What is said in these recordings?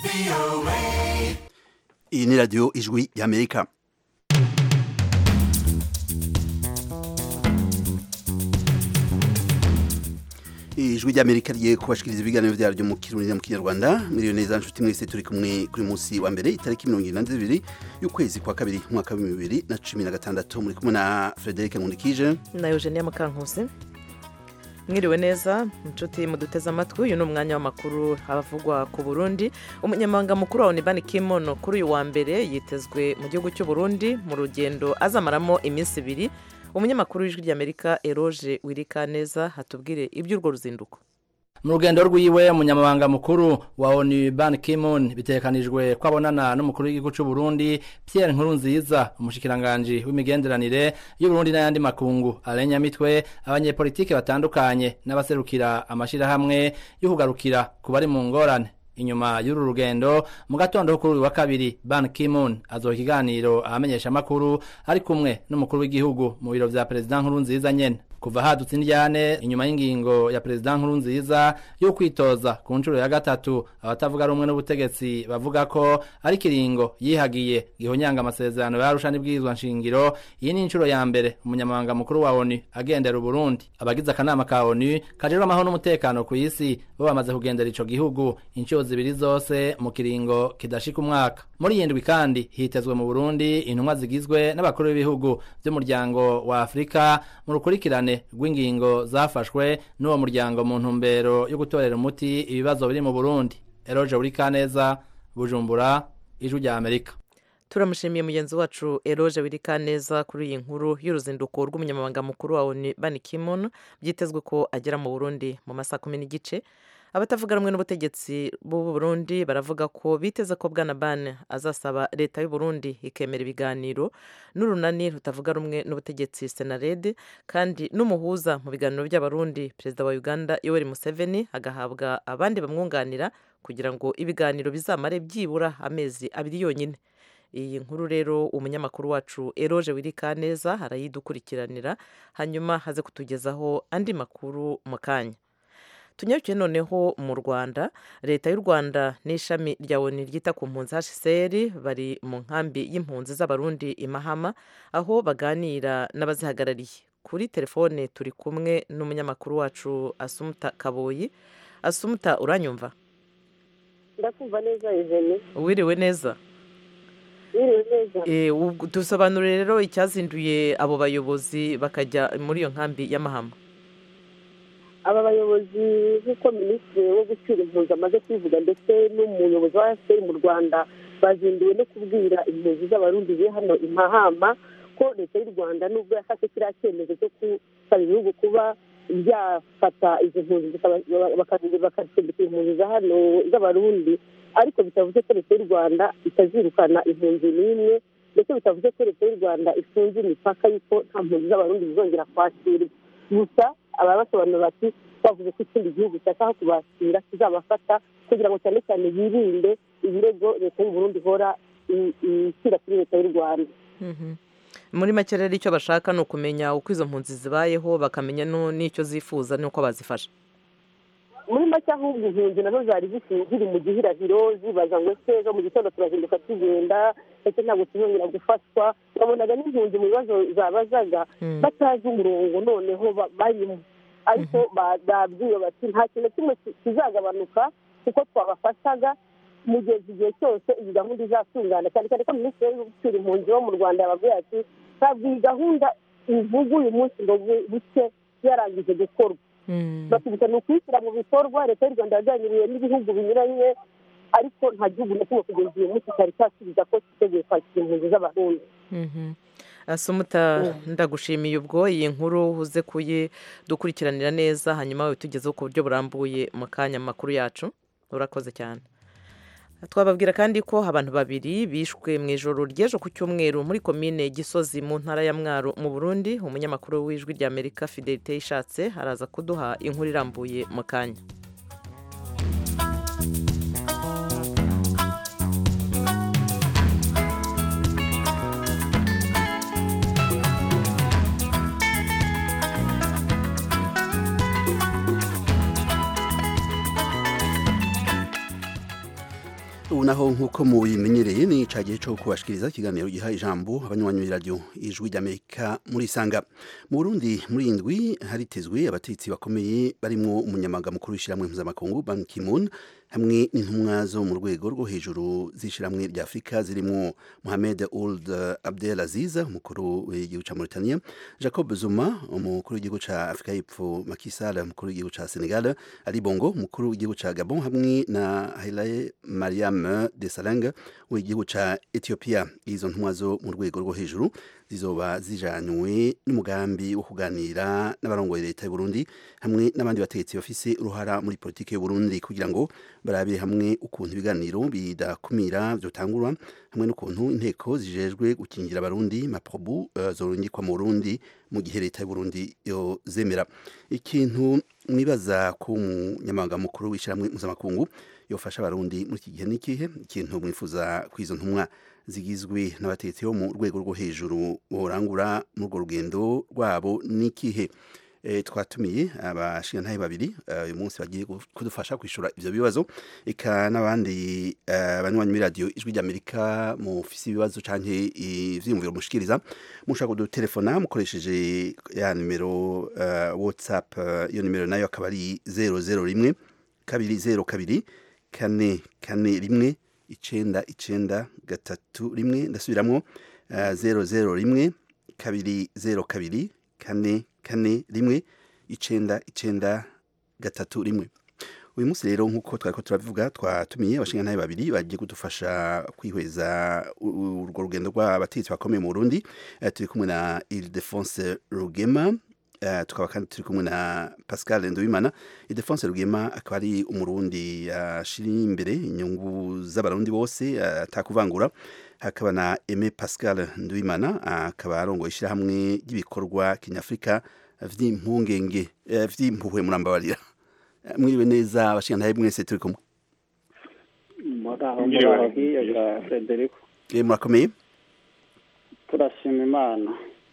iyi ni radiyo ijwi y'amerika ijwi ry'amerika rigiye kubashikiriza ibiganiro byaryo mu kirundi no mu kinyarwanda miliyoni neza nshuti mwese turi kumwe kuri munsi wa mbere itariki mirongo irindwi na zibiri y'ukwezi kwa kabiri umwaka w'ibihumbi bibiri na cumi na gatandatu muri kumwe na frederic nkundikije na eugenia mukankusi mwiriwe neza inshuti muduteze amatwi uyu ni umwanya w'amakuru havugwa ku burundi umunyamabanga mukuru wa onibani kimono kuri uyu wa mbere yitezwe mu gihugu cy'u Burundi mu rugendo azamaramo iminsi ibiri umunyamakuru w'ijwi ry'amerika eroge wirika neza hatubwire iby'urwo ruzinduko mu rugendo rwiwe umunyamabanga mukuru wa onu ban kimun bitekanijwe ko abonana n'umukuru w'igihugu cy'u Burundi Pierre Nkurunziza umushikiranganji w'imigenderanire y'Uburundi n'ayandi makungu arenya mitwe abanyepolitike batandukanye n'abaserukira amashirahamwe y'ukugarukira ku bari mu ngorane inyuma y'uru rugendo mu gatondo kuri uyu wa kabiri ban kimun azoha ikiganiro ahamenyesha amakuru ari kumwe n'umukuru w'igihugu mu biro vya perezida nkurunziza nyene kuva hadutse indyane inyuma y'ingingo ya perezida nkurunziza yo kwitoza ku nshuro ya gatatu abatavuga rumwe n'ubutegetsi bavuga ko ari kiringo yihagiye gihonyanga amasezerano yarusha n'ibwirizwa nshingiro iyi ni inshuro ya mbere umunyamabanga mukuru wa onu agendera uburundi abagize akanama ka onu kajejwe amahoro n'umutekano ku isi bo bamaze kugendera ico gihugu inshuro zibiri zose mu kiringo kidashika umwaka muri iyi ndwi kandi hitezwe mu burundi intumwa zigizwe n'abakuru b'ibihugu by'umuryango wa afurika mu rukurikirane rw'ingingo zafashwe n'uwo muryango mu ntumbero yo gutorera umuti ibibazo biri mu burundi eroje buri kaneza bujumbura ijwi rya amerika turamushimiye mugenzi wacu eroge wirika neza kuri iyi nkuru y'uruzinduko rw'umunyamabanga mukuru wa onu bani kimono byitezwe ko agera mu burundi mu masaha kumi n'igice abatavuga rumwe n'ubutegetsi b'u Burundi baravuga ko biteze ko bwana ban azasaba leta y'u Burundi ikemera ibiganiro n'urunani rutavuga rumwe n'ubutegetsi senarede kandi n'umuhuza mu biganiro by'abarundi perezida wa uganda yoweri museveni agahabwa abandi bamwunganira kugira ngo ibiganiro bizamare byibura amezi abiri yonyine iyi nkuru rero umunyamakuru wacu eroge wirika neza arayidukurikiranira hanyuma haze kutugezaho andi makuru mu kanya tunyarukiye noneho mu rwanda leta y'u rwanda n'ishami rya oni ryita ku mpunzi hcr bari mu nkambi y'impunzi z'abarundi i mahama aho baganira n'abazihagarariye kuri telefone turi kumwe n'umunyamakuru wacu asumuta kaboyi asumuta uranyumva ndakumva neza ijeni wiriwe neza wiriwe neza dusobanurire rero icyazinduye abo bayobozi bakajya muri iyo nkambi y'amahama aba bayobozi nk'uko minisitiri wo gucyura impunzi amaze kubivuga ndetse n'umuyobozi wa efuperi mu rwanda bazinduwe no kubwira impunzi z'abarundi ziri hano i mahama ko leta y'u rwanda nubwo yafashe kiriya cyemezo cyo gusaba ibihugu kuba byafata izo mpunzi bakazicumbikira impunzi za hano z'abarundi ariko bitavuze ko leta y'u rwanda itazirukana impunzi n'imwe ndetse bitavuze ko leta y'u rwanda ifunze imipaka y'uko nta mpunzi z'abarundi zizongera kwakirwa gusa aba basobanura bati bavuze ko ikindi gihugu cyashaka kubakira kizabafata kugira ngo cyane cyane birinde ibirego leta y'u Burundi ihora ishyira kuri leta y'u rwanda muri make rero icyo bashaka ni ukumenya uko izo mpunzi zibayeho bakamenya n'icyo zifuza n'uko bazifasha muri make ahubwo impunzi nazo zari ziri mu gihirahiro zibaza ngo ese ejo mu gitondo turazinduka tugenda ndetse ntabwo tuzongera gufatwa babonaga n'impunzi mu bibazo zabazaga batazi umurongo noneho barimo ariko babwiwe bati nta kintu kimwe kizagabanuka kuko twabafashaga mu gihe igihe cyose iyi gahunda izatungana cyane cyane ko minisitiri wo gucyura impunzi wo mu rwanda yababwiye ati ntabwo iyi gahunda ivuga uyu munsi ngo buke yarangije gukorwa batubwira ni ukuyishyira mu bikorwa leta y'u rwanda yaganiriye n'ibihugu binyuranye ariko nta gihugu na kimwe kugeza uyu munsi cyari cyasubiza ko cyiteguye kwakira impunzi z'abarundi asumuta ndagushimiye ubwo iyi nkuru uze kuyidukurikiranira neza hanyuma we tugezeho ku buryo burambuye mu kanya makuru yacu urakoze cyane twababwira kandi ko abantu babiri bishwe mu ijoro ry'ejo ku cyumweru muri komine gisozi mu ntara ya mwaro mu burundi umunyamakuru w'ijwi rya amerika fidelite yishatse araza kuduha inkuru irambuye mu kanya ubu naho nk'uko mubimenyereye ni ca gihe co kubashikiriza ikiganiro giha ijambo abanywanyi b'iradiyo ijwi ry'amerika muri sanga mu burundi muri indwi haritezwe abategetsi bakomeye barimwo umunyamabanga mukuru w'ishyirahamwe mpuzamakungu ban ki-moon hamwe n'intumwa zo mu rwego rwo hejuru z'ishyirahamwe rya afurika zirimwo mohamed ould abdel aziz umukuru w'igihugu ca mauritania jacob zuma umukuru w'igihugu ca afurika y'epfo Macky Sall umukuru w'igihugu ca senegal ali bongo umukuru w'igihugu ca gabon hamwe na haile mariam desalegn w'igihugu ca ethiopia izo ntumwa zo mu rwego rwo hejuru zizoba zijanywe n'umugambi wo kuganira n'abarongoye leta y'u Burundi hamwe n'abandi bategetsi bafise uruhara muri politike y'u Burundi kugira ngo barabire hamwe ukuntu ibiganiro bidakumira vyotangurwa hamwe n'ukuntu inteko zijejwe gukingira abarundi maprobu uh, zorungikwa mu Burundi mu gihe leta y'u Burundi yo zemera ikintu mwibaza ku munyamabanga mukuru w'ishyirahamwe mpuzamakungu yofasha abarundi muri iki gihe n'ikihe ikintu mwifuza kw'izo ntumwa zigizwe n'abategetsi bo mu rwego rwo hejuru borangura muri urwo rugendo rwabo n'ikihe e, twatumiye abashingantahe babiri uyu uh, munsi bagiye kudufasha kwishura ivyo bibazo eka n'abandi abanywanyi uh, b'iradiyo ijwi ry'amerika mufise ibibazo canke ivyiyumviro mushikiriza mushaka kudutelefona mukoresheje ya nimero uh, whatsapp iyo nimero nayo akaba ari zero zero rimwe kabiri zero kabiri kane kane rimwe icenda icenda gatatu rimwe ndasubiramwo uh, zero zero rimwe kabiri zero kabiri kane kane rimwe icenda icenda gatatu rimwe uyu munsi rero nk'uko twariko turabivuga twatumiye abashingantahe babiri bagiye kudufasha kwihweza urwo rugendo rw'abategetsi bakomeye mu burundi uh, turi kumwe na ildefonse rugema uh, tukaba kandi turi kumwe na pascal nduwimana ildefonse rugema akaba ari umurundi ashira uh, imbere inyungu z'abarundi bose atakuvangura hakaba na Aime Pascal Nduwimana akaba arongoye ishyirahamwe ry'ibikorwa kinyafurika vy'impungenge vy'impuhwe murambabarira mwiriwe neza abashingantahe mwese turi kumwe muraho muraho hiyaga Frederico murakomeye turashima imana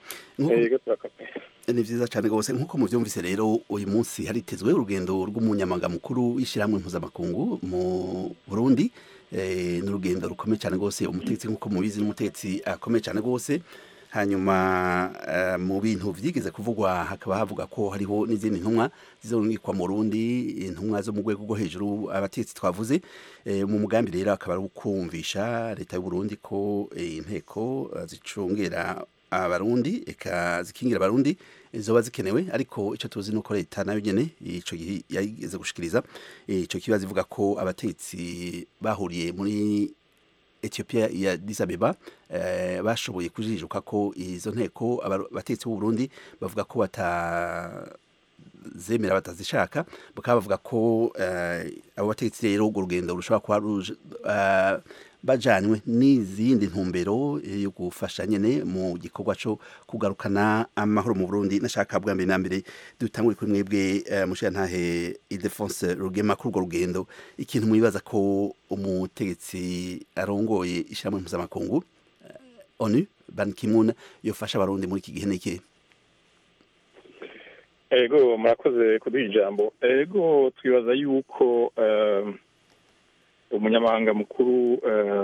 ni vyiza cyane rwose nk'uko muvyumvise rero uyu munsi haritezwe urugendo rw'umunyamabanga mukuru w'ishyirahamwe mpuzamakungu mu burundi ni urugendo rukomeye cyane rwose umutegetsi nk'uko mubizi n'umutegetsi akomeye cyane rwose hanyuma mu bintu vyigeze kuvugwa hakaba havuga ko hariho n'izindi ntumwa zizorungikwa mu Burundi intumwa zo mu rwego rwo hejuru abategetsi twavuze mu mugambi rero akaba ari ukumvisha leta y'u Burundi ko inteko zicungera abarundi eka zikingira abarundi zoba zikenewe ariko ico tuzi nuko leta nayo nyene ico gihe yageze gushikiriza ico kibazo ivuga ko abategetsi bahuriye muri Ethiopia ya Addis Abeba eh, bashoboye kujijuka ko izo nteko abategetsi b'u Burundi bavuga ko bata zemera batazishaka bakaba bavuga ko eh, abo bategetsi rero urwo rugendo rushobora kuba uh, bajanywe n'izindi ntumbero yo gufasha nyene mu gikorwa cyo kugarukana amahoro mu Burundi nashaka bwa mbere na mbere dutangure kuri mwebwe uh, mushirantahe Ildefonse Rugema kuri urwo rugendo ikintu mwibaza ko umutegetsi arongoye ishyirahamwe mpuzamakungu uh, ONU Ban Ki-moon yofasha abarundi muri iki gihe niki ego murakoze kuduha ijambo ego twibaza yuko uh, umunyamahanga mukuru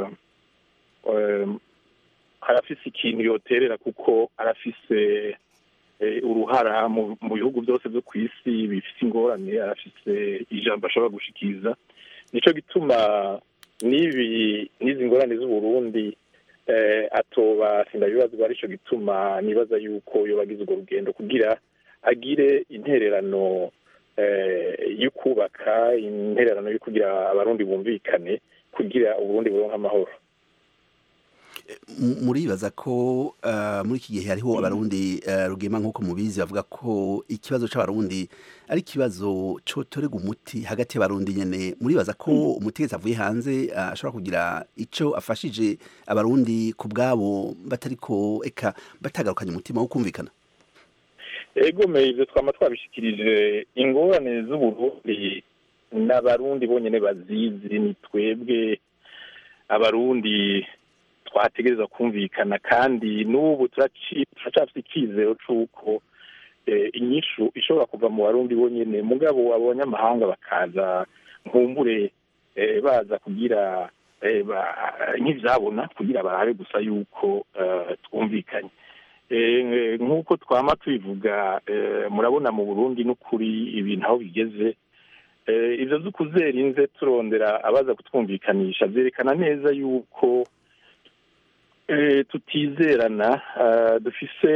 arafise ikintu yoterera kuko arafise uruhara mu bihugu byose byo ku isi bifite ingorane arafise ijambo ashobora gushikiriza nicyo gituma n'ibi n'izi ngorane z'uburundi atoba sindabibazwa aricyo gituma nibaza yuko yobagize urwo rugendo kugira agire intererano yo kubaka intererano yo kugira abarundi bumvikane kugira uburundi buronka amahoro muribaza ko muri iki gihe hariho abarundi rugema nk'uko mubizi bavuga ko ikibazo c'abarundi ari ikibazo cotorega umuti hagati y'abarundi nyene muribaza ko umutegetsi avuye hanze ashobora kugira ico afashije abarundi ku bwabo batariko eka batagarukanye umutima wo kumvikana egomeye ibyo twaba twabishikirije ingorane z'uburundi n'abarundi bonyine bazizi ni twebwe abarundi twategereza kumvikana kandi n'ubu turacafite icyizero cy'uko inyishu ishobora kuva mu barundi bonyine mugabo abanyamahanga bakaza nkumbure baza kugira nk'ibyabona kugira barabe gusa yuko twumvikanye nk'uko twama tubivuga murabona mu burundi n'ukuri ibintu aho bigeze ibyo byo kuzera inze turondera abaza kutwumvikanisha byerekana neza yuko tutizerana dufise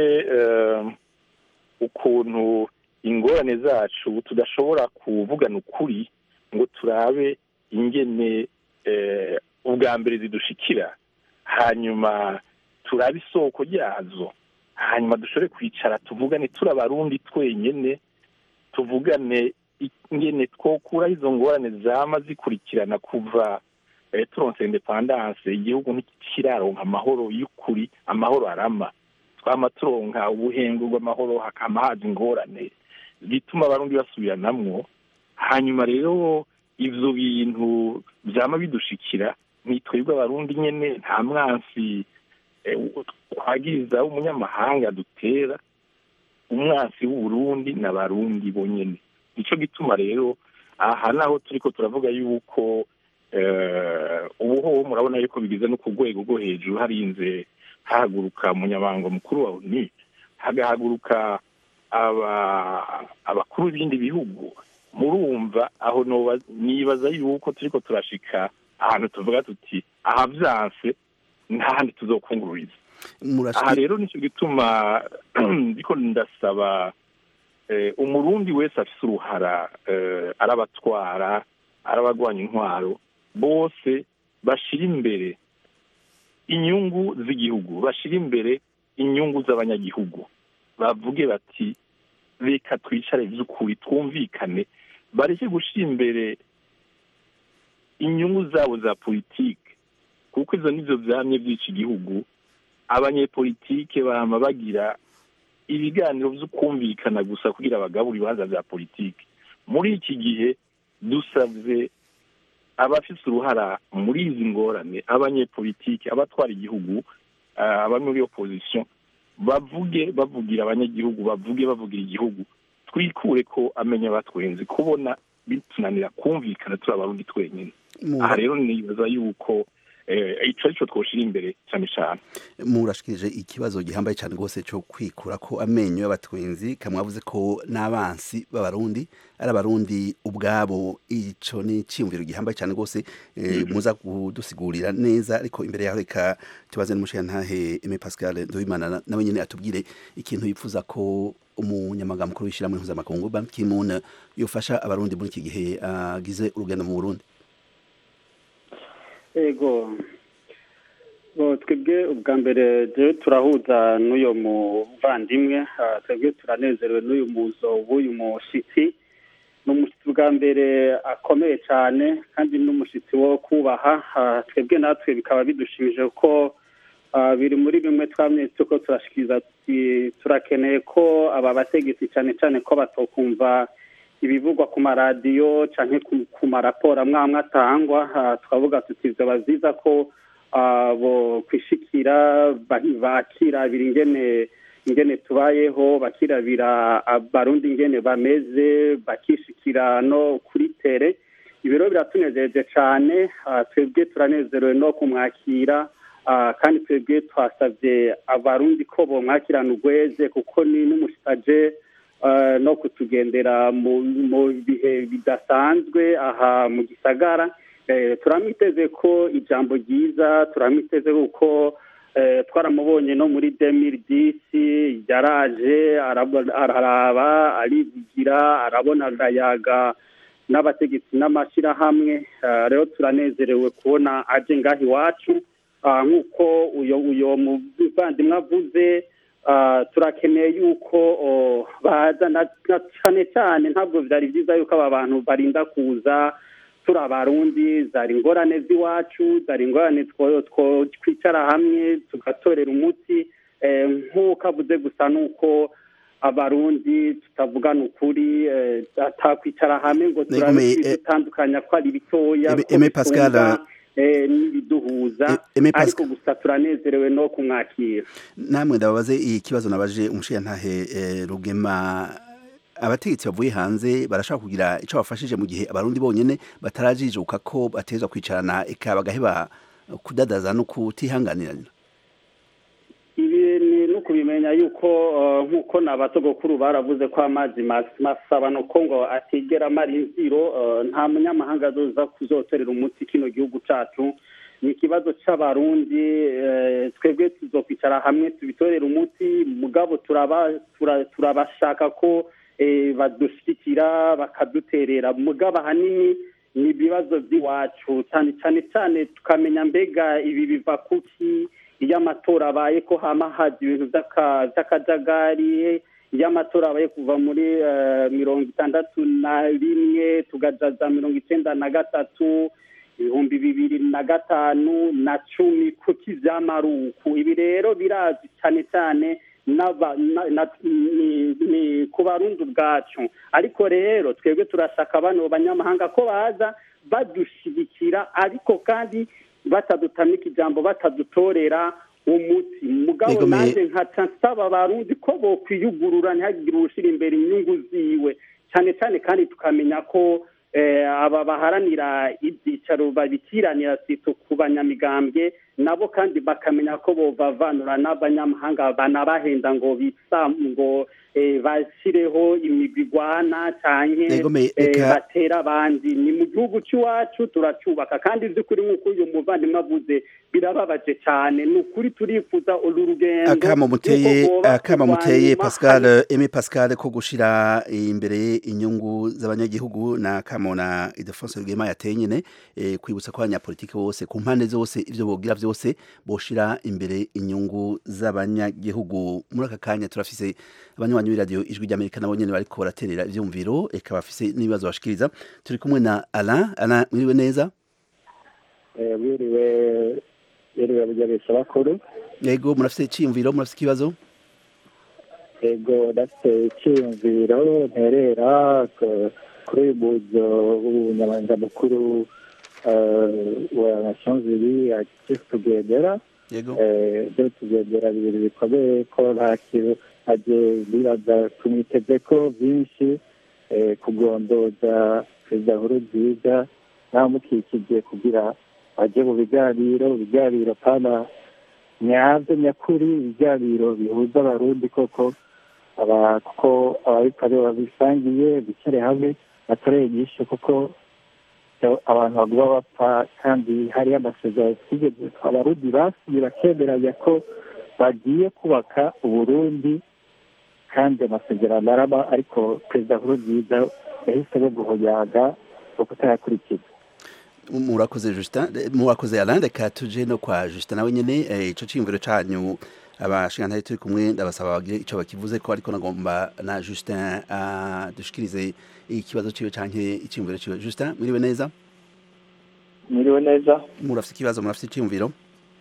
ukuntu ingorane zacu tudashobora kuvugana ukuri ngo turabe ingene ubwa mbere zidushikira hanyuma turabe isoko ryazo hanyuma dushobore kwicara tuvugane turi abarundi twenyine tuvugane ingene twokuraho izo ngorane zama zikurikirana kuva turonse indepandanse igihugu ntikiraronka amahoro y'ukuri amahoro arama twama turonka ubuhengu bw'amahoro hakama haza ingorane bituma abarundi basubiranamwo hanyuma rero ivyo bintu vyama bidushikira nitwebwe abarundi nyene nta mwansi twagiriza w'umunyamahanga dutera umwansi w'uburundi n'abarundi bonyene nico gituma rero aha naho turiko turavuga yuko ubuhoho murabona yuko bigize no ku rwego rwo hejuru harinze hahaguruka umunyamabanga mukuru wa onu hagahaguruka abakuru b'ibindi bihugu murumva aho nibaza yuko turiko turashika ahantu tuvuga tuti aha vyanse ntahandi tuzokungururiza aha rero nico gituma ndiko ndasaba umurundi wese afise uruhara arabatwara arabagwanya intwaro bose bashira imbere inyungu z'igihugu bashira imbere inyungu z'abanyagihugu bavuge bati reka twicare vy'ukuri twumvikane bareke gushira imbere inyungu zabo za politike kuko izo nizo vyamye vy'ica igihugu abanyepolitike bama bagira ibiganiro vy'ukumvikana gusa kugira bagabura ibibanza vya politike muri iki gihe dusavye abafise uruhara muri izi ngorane abanyepolitike abatwara igihugu abari muri opposition bavuge bavugira abanyagihugu bavuge bavugira igihugu twikure ko amenya batwenze kubona bitunanira kumvikana turi abarundi twenyine aha rero nibaza yuko ico arico twoshira imbere cyane cyane murashikirije ikibazo gihambaye cyane rwose cyo kwikura ko amenyo y'abatwenzi kamwavuze ko n'abansi b'abarundi ari abarundi ubwabo ico ni iciyumviro gihambaye cyane rwose muza kudusigurira neza ariko imbere yaho reka tubaze n'umushirantahe Aime Pascal Ndoimana nawe nyene atubwire ikintu yifuza ko umunyamaganga mukuru w'ishyirahamwe mpuzamakungu Ban Ki-moon yofasha abarundi muri iki gihe agize urugendo mu Burundi ego twebwe ubwa mbere rero turahuza n'uyu muvandimwe twebwe turanezerewe n'uyu muzo w'uyu mushyitsi ni umushyitsi bwa mbere akomeye cyane kandi n'umushyitsi wo kubaha twebwe natwe bikaba bidushimije ko biri muri bimwe twamye tuko turashikiriza turakeneye ko aba bategetsi cyane cyane ko batokumva ibivugwa ku maradiyo cyangwa ku maraporo amwe amwe atangwa twavuga tuti byaba byiza ko bo kwishikira bakirabira ingene ingene tubayeho bakirabira abarundi ingene bameze bakishikira no kuri tere ibiro biratunejeje cyane twebwe turanezerewe no kumwakira kandi twebwe twasabye abarundi ko bomwakirana urweze kuko ni n'umusitaje no kutugendera mu bihe bidasanzwe aha mu gisagara turamwiteze ko ijambo ryiza turamwiteze kuko twaramubonye no muri demiri disi yaraje araraba arivugira arabona arayaga n'abategetsi n'amashyirahamwe rero turanezerewe kubona aje ngaho iwacu nk'uko uyo muvandimwe avuze turakeneye yuko baza cyane cyane ntabwo byari byiza yuko aba bantu barinda kuza turi abarundi zari ingorane z'iwacu zari ingorane twicara hamwe tugatorera umuti nk'uko avuze gusa ni uko abarundi tutavugana ukuri atakwicara hamwe ngo turabe dutandukanya ko ari bitoya n'ibiduhuza ariko gusa turanezerewe no kumwakira namwe ndababaze iyi kibazo nabaje umushiyantahe rugema abategetsi bavuye hanze barashobora kugira ico bafashije mu gihe abarundi bonyene batarajijuka ko batezwa kwicarana eka bagaheba kudadaza no kutihanganirana ibi ni no kubimenya yuko eh, nk'uko n'abatogokuru baravuze ko amazi mas- masaba no ko ngo atigera amara imviro eh, nta munyamahanga azoza kuzotorera umuti kino gihugu cacu ni ikibazo c'abarundi eh, twebwe tuzokwicara hamwe tubitorera umuti mugabo turaba tura- turabashaka ko eh, badushigikira bakaduterera mugabo ahanini ni ibibazo by'iwacu cyane cyane cyane tukamenya mbega ibi biva kuki iyo amatora abaye ko hama haza ibintu by'aka- by'akajagari iyo amatora abaye kuva muri eh, mirongo itandatu na rimwe tugajaza mirongo icyenda na gatatu ibihumbi bibiri na gatanu na cumi kuki vy'amaruku ibi rero birazi cyane cyane n'aba- na- na- ni- ni ku barundi ubwacu ariko rero twebwe turashaka bano banyamahanga ko baza badushigikira ariko kandi batadutamika ijambo batadutorera umuti mugabo Yego, me- nanjye nkaca nsaba abarundi ko bokwiyugurura ntihagire uwushira imbere inyungu ziwe cyane cyane kandi tukamenya ko eh, aba baharanira ibyicaro babikiranira sito ku banyamigambwe nabo kandi bakamenya ko bobavanura n'abanyamahanga banabahenda ngo bisa ngo eh, bashyireho imigwi igwana canke Yego, me- eh, eka- batera abandi ni mu gihugu cy'iwacu turacubaka kandi by'ukuri nk'uko uyu muvandimwe avuze birababaje cyane ni ukuri turifuza uru rugendo akamo muteye yuko boba akamo kurwanya muteye impaka Pascal Aimé Pascal ko gushira imbere inyungu z'abanyagihugu na kamo na Ildefonse Rugema yateye nyene eh, kwibutsa ko abanyapolitike bose ku mpande zose ivyo bogira vyose boshira imbere inyungu z'abanyagihugu muri aka kanya turafise abanywanyi b'iradiyo ijwi ry'Amerika nabo nyene bariko baraterera ivyumviro eka bafise n'ibibazo bashikiriza turi kumwe na Alain Alain mwiriwe neza wiriwe wiriwe bijya bakuru yego murafise iciyumviro murafise ikibazo ego ndafite icyiyumviro nterera ku- kuri uyu muzo w'ubunyamabanga mukuru eh, wa nations unies agiye kugendera yego byo tugendera bibiri bikomeye ko nta kintu agiye bibaza tumwiteze ko byinshi eh, kugondoza perezida nkuru nziza namukikije kugira ajye mu biganiro ibiganiro pana nyabyo nyakuri ibiganiro bihuza abarundi koko aba kuko ababikora babisangiye bicare hamwe batoreye inyishu kuko abantu baguma bapfa kandi hariyo amasezerano twigeze abarundi basiye bakemeranya ko bagiye kubaka uburundi kandi amasezerano araba ariko perezida nkurunziza yahisemo guhonyaga no kutayakurikiza murakoze Justin eh, murakoze Alain reka tuje no kwa Justin nawe nyene eh, ico ciyumviro canyu abashingantari turi kumwe ndabasaba bagire ico bakivuze ko ariko nagomba na Justin uh, dushikirize ikibazo ciwe canke iciyumviro ciwe Justin mwiriwe neza mwiriwe neza murafise ikibazo murafise iciyumviro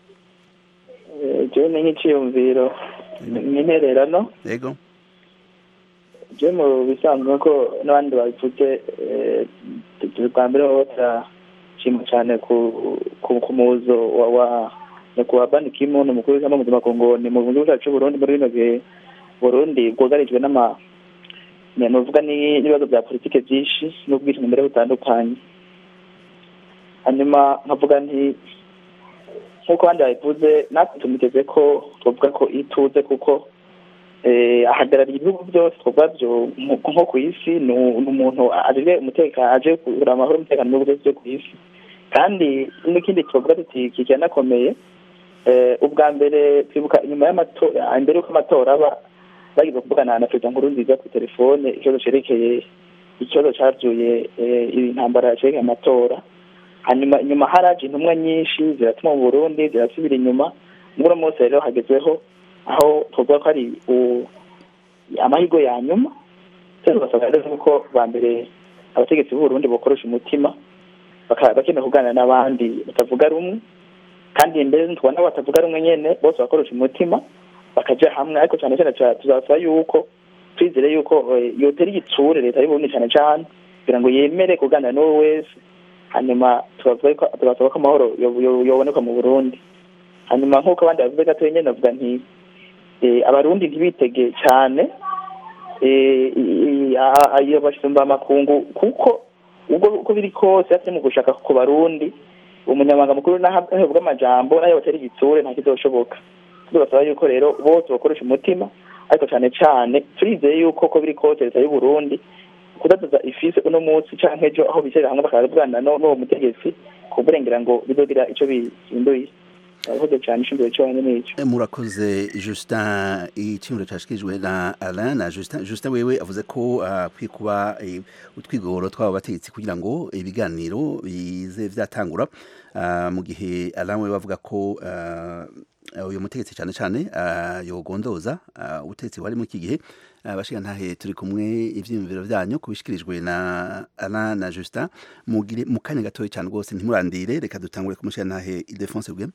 jewe ni nk'iciyumviro n'intererano yego jewe mu bisanzwe ko n'abandi babivuze bwa mbere baba turashima cyane ku muzo wa nyakubahwa bani kimuntu umukuru w'ishyamba mpuzamakungu ni mu gihugu cyacu c'uburundi muri bino bihe burundi bwugarijwe n'ama nuvuga n'ibibazo bya politike byinshi n'ubwishingizi mbere butandukanye hanyuma nkavuga nti nk'uko abandi babivuze natwe tumuteze ko twavuga ko ituze kuko ahagarariye ibihugu byose twavuga byo nko ku isi ni umuntu aje umutekano aje kugira amahoro umutekano mu bihugu byose byo ku isi kandi n'ikindi twavuga tuti kikanakomeye ubwa mbere twibuka inyuma y'amatora imbere y'uko amatora aba bagize kuvugana na perezida nkuru nziza ku telefone ikibazo cerekeye ikibazo cavyuye intambara cerekeye amatora hanyuma inyuma haraje intumwa nyinshi ziratuma mu burundi zirasubira inyuma muri uno munsi rero hagezweho aho twavuga ko ari amahirwe ya nyuma tugasaba rero ko ba mbere abategetsi b'uburundi bokoresha umutima bakeneye kuganira n'abandi batavuga rumwe kandi mbere tubona batavuga rumwe nyene bose bakoresha umutima bakaja hamwe ariko cyane cyane tuzasaba yuko twizere yuko yotera igitsure leta y'uburundi cyane cyane kugira ngo yemere kuganira n'uwo wese hanyuma tugasaba ko amahoro yoboneka mu burundi hanyuma nk'uko abandi bavuze gatoya nyene navuga nti abarundi ntibitege cyane eh, i- i- a- a- iyo basumba amakungu kuko ubwo uko biri kose hatari mu gushaka ku barundi umunyamabanga mukuru nahabwa amajambo nayo batari igitsure nta kizoshoboka tubasaba yuko rero bose bakoresha umutima ariko cyane cyane turizeye yuko ko biri kose leta y'u Burundi kudaduza ifise uno munsi canke ejo aho bicarira hamwe bakabwana n'uwo mutegetsi kuburengera ngo bizogira ico bihinduye urakoze cyane ishingiro cyonyine n'ico Eh, murakoze justin icyumviro cyashikirijwe na alain na justin justin wewe avuze ko akwiye kuba eh, utwigoro tw'aba bategetsi kugira ngo ibiganiro bize vyatangura Ah, mu gihe alain wewe avuga ko ah, uyu mutegetsi cyane cyane ah, yogondoza ah, ubutegetsi bari muri iki gihe abashinga ntahe turi kumwe ivyiyumviro vyanyu kubishikirijwe na alain na justin mugire mu kanya gatoya cyane rwose ntimurandire reka dutangure kumushinga ntahe ildefonse rwema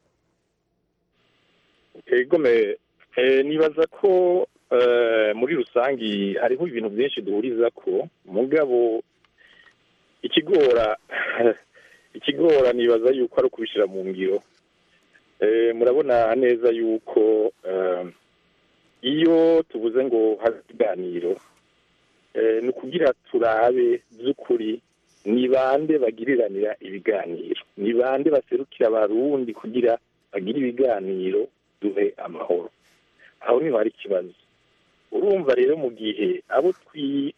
egome eh, nibaza ko eh, muri rusangi hariho ibintu byinshi duhuriza ko mugabo ikigora ikigora nibaza yuko ari ukubishyira mu ngiro eh, murabona neza yuko eh, iyo tuvuze ngo habe ibiganiro eh, ni ukugira turabe by'ukuri ni bande bagiriranira ibiganiro ni bande baserukira abarundi kugira bagire ibiganiro duhe amahoro aho niho hari ikibazo urumva rero mu gihe abo twi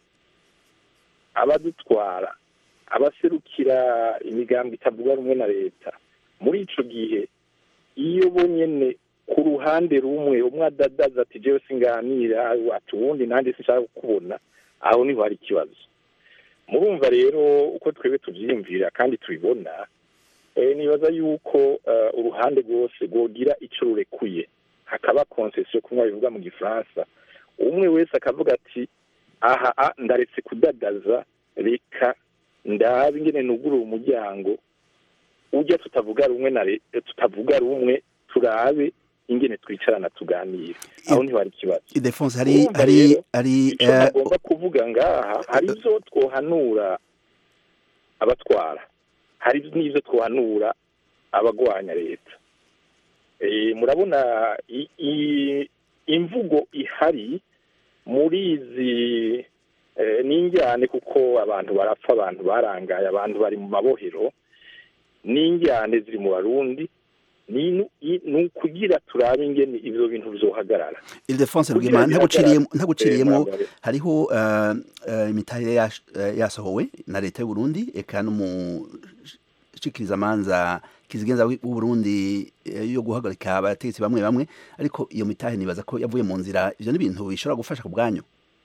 abadutwara abaserukira imigambi itavuga rumwe na leta muri ico gihe iyo bo nyene ku ruhande rumwe umwe adadaza ati jewe singanira ati uwundi nanjye sinshaka kukubona aho niho hari ikibazo murumva rero uko twebwe tuvyiyumvira kandi tubibona eh, nibaza yuko eh, uruhande rwose rwogira ico rurekuye hakaba concession kumwe bivuga mu gifaransa umwe wese akavuga ati aha a, ndaretse kudadaza reka ndabe ingene nugurura umuryango ujya tutavuga rumwe na le- tutavuga rumwe turabe ingene twicarana tuganire aho niho hari ikibazo ildefonse hari Urumva hari rero, hari icyo eh, nagomba kuvuga ngaha hari ibyo twohanura abatwara hari n'ibyo twohanura abagwanya leta Eh, murabona i- i- imvugo ihari muri izi eh, n'injyane kuko abantu barapfa abantu barangaye abantu bari mu mabohero n'injyane ziri mu barundi ni nu- i- ni ukugira turabe ingene ivyo bintu vyohagarara ildefonse kugira rwema bihagarare. ntaguciriyemo Eh, ntaguciriyemo murambare. hariho eh, eh, imitahe yash- eh, yasohowe na leta y'u Burundi eka n'umushikirizamanza kizigenza w'u Burundi eh, yo guhagarika abategetsi bamwe bamwe ariko iyo mitahe nibaza ko yavuye mu nzira ivyo n'ibintu bishobora gufasha ku bwanyu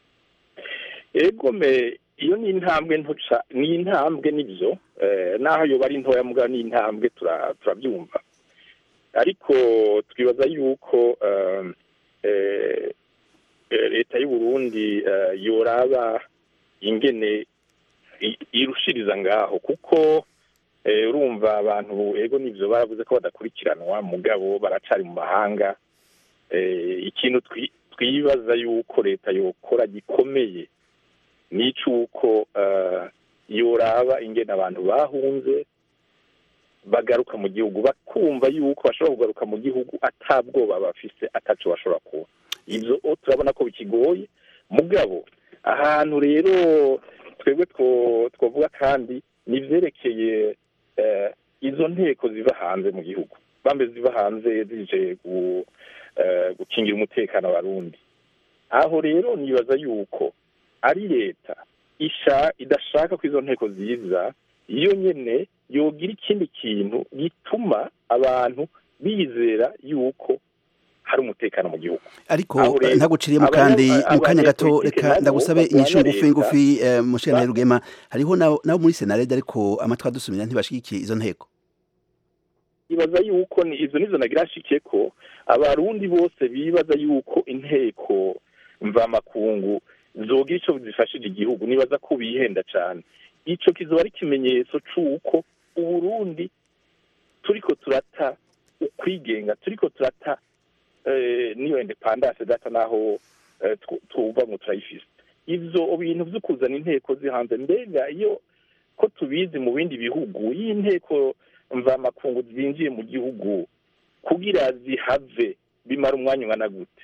egome iyo ni intambwe ntoca ni intambwe nibyo eh, naho yoba ari ntoya mbwa ni intambwe tura- turabyumva ariko twibaza yuko eh, eh, eh, leta y'u Burundi eh, yoraba ingene i- irushiriza ngaho kuko eh, urumva abantu ego nivyo baravuze ko badakurikiranwa mugabo baracari mu mahanga eh, ikintu twi- twibaza yuko leta yokora gikomeye n'icuko eh, yoraba ingene abantu bahunze bagaruka mu gihugu bakumva yuko bashobora kugaruka mu gihugu atabwoba bafise ataco bashobora kuba ivyo o, turabona ko bikigoye mugabo ahantu rero twebwe two- twovuga kandi ni ivyerekeye eh, izo nteko ziva hanze mu gihugu bambe ziva hanze zije gu- eh, gukingira umutekano abarundi aho rero nibaza yuko ari leta isha idashaka ko izo nteko ziza iyo nyene yogira ikindi kintu gituma abantu bizera yuko hari umutekano mu gihugu ariko Aho rero, ntaguciriyemo abanya- kandi mu kanya gato abanyepolitike reka nabo ndagusabe barwanya inyishu ngufi leta. ngufi eh, mushikana Ba- rugema hariho nabo nabo muri senarede ariko amatwi adusumira ntibashigikiye izo nteko ibaza yuko ni izo nizo nagira nshike ko abarundi bose bibaza yuko inteko mvamakungu zogira ico zifashije igihugu nibaza ko bihenda cane ico kizoba ari ikimenyetso c'uko uburundi turiko turata ukwigenga turiko turata eh, niyo independance data naho eh, twu- twumva ngo turayifise ivyo bintu vyo kuzana inteko zihanze mbega iyo ko tubizi mu bindi bihugu iyo inteko mvamakungu zinjiye mu gihugu kugira zihave bimara umwanya ungana gute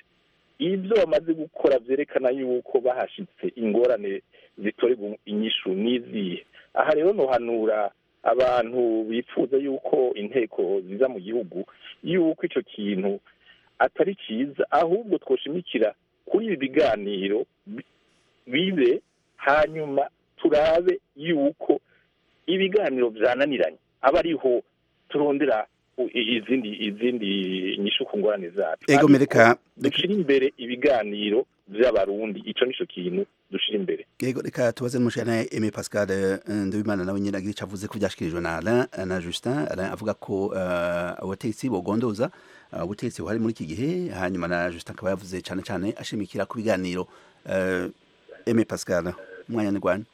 ibyo bamaze gukora byerekana yuko bahashitse ingorane zitorerwa inyishu n'izihe aha rero nohanura abantu bifuza yuko inteko ziza mu gihugu yuko icyo kintu atari cyiza ahubwo twoshimikira kuri ibi biganiro bi- bibe hanyuma turabe yuko ibiganiro byananiranye aba ariho turondera u- i- izindi izindi nyishu ku ngorane zacu ego mereka dushira imbere ibiganiro by'abarundi ico nico kintu dushira imbere ego reka tubaze n'umushana Aimé Pascal eh, Ndabimana nawe nyine agira icyo avuze ko byashikirijwe na Alain eh, na Justin Alain avuga ko eh, abategetsi bogondoza eh, ubutegetsi buhari muri iki gihe hanyuma na Justin akaba yavuze cyane cyane ashimikira ku biganiro eh, Aimé Pascal umwanya ni gwanyu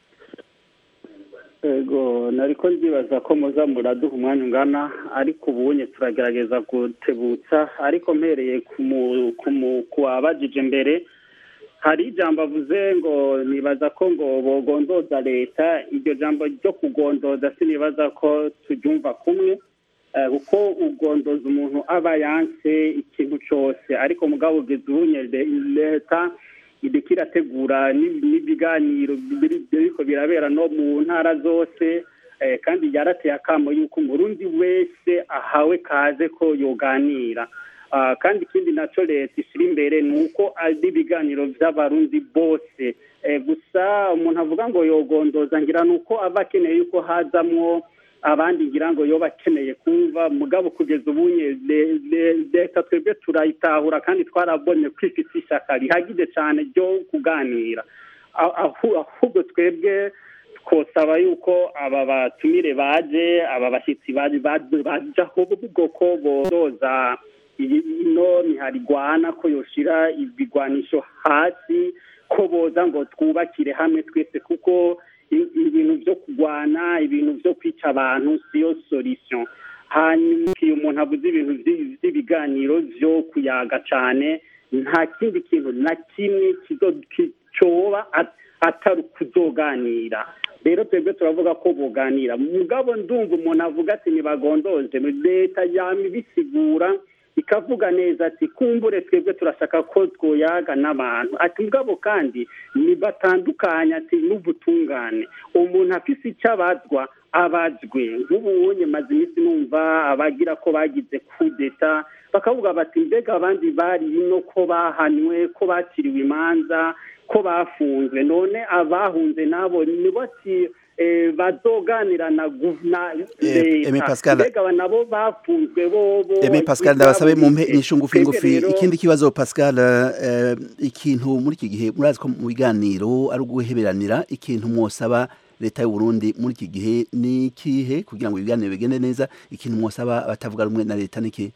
ego nariko ndibaza ko muza muraduha umwanya ungana ariko ubunye turagerageza gutebutsa ariko mpereye ku mu- ku mu- ku wabajije mbere hari ijambo avuze ngo nibaza ko ngo bogondoza leta iryo jambo ryo kugondoza sinibaza ko turyumva kumwe eh, kuko ugondoza umuntu aba yanse ikintu cyose ariko mugabo ugeze ubunye le- leta iriko irategura n'ibi- n'ibiganiro biri- biriko birabera no mu ntara zose eh, kandi yarateye akamo yuko umurundi wese ahawe kaze ko yoganira Ah, kandi ikindi naco leta ishyira imbere ni uko ari ibiganiro by'abarundi bose Eh, gusa umuntu avuga ngo yogondoza ngira ni uko aba akeneye yuko hazamwo abandi ngira ngo yoba akeneye kumva mugabo kugeza ubunye le- le- leta twebwe turayitahura kandi twarabonye ko ifite ishyaka rihagije cyane ryo kuganira A- ahu- ahubwo twebwe twosaba yuko aba batumire baje aba bashyitsi baje bajaho bwoko bozoza iyi- ino ntiharigwana ko yoshira ibigwanisho hasi ko boza ngo twubakire hamwe twese kuko i- ibintu byo kurwana ibintu byo kwica abantu siyo solution hanyuma iyo umuntu avuze ibintu vy- vy'ibiganiro vyo kuyaga cane nta kindi kintu na kimwe kizo- ki- coba at- atari ukuzoganira rero twebwe turavuga ko boganira mugabo ndumva umuntu avuga ati ntibagondoze leta yama ibisigura ikavuga neza ati kumbure twebwe turashaka ko twoyaga n'abantu ati mugabo kandi nibatandukanye ati n'ubutungane umuntu afise icyo abazwa abazwe nk'ubu wonye maze iminsi numva abagira ko bagize kudeta bakavuga bati mbega abandi bari ino ko bahanywe ko baciriwe imanza ko bafunzwe none abahunze nabo nibo ati eh, bazoganira na gu- na Eh, Aimé leta Pascal. mbega aba nabo bafunzwe bo bo Aimé Pascal ndabasabe mu mpe inyishu ngufi Twebwe ngufi rero- ikindi kibazo Pascal eh, ikintu muri iki gihe murazi ko mu biganiro ari uguheberanira ikintu mwosaba leta y'u Burundi muri iki gihe ni ikihe kugira ngo ibiganiro bigende neza ikintu mwosaba abatavuga rumwe na leta niki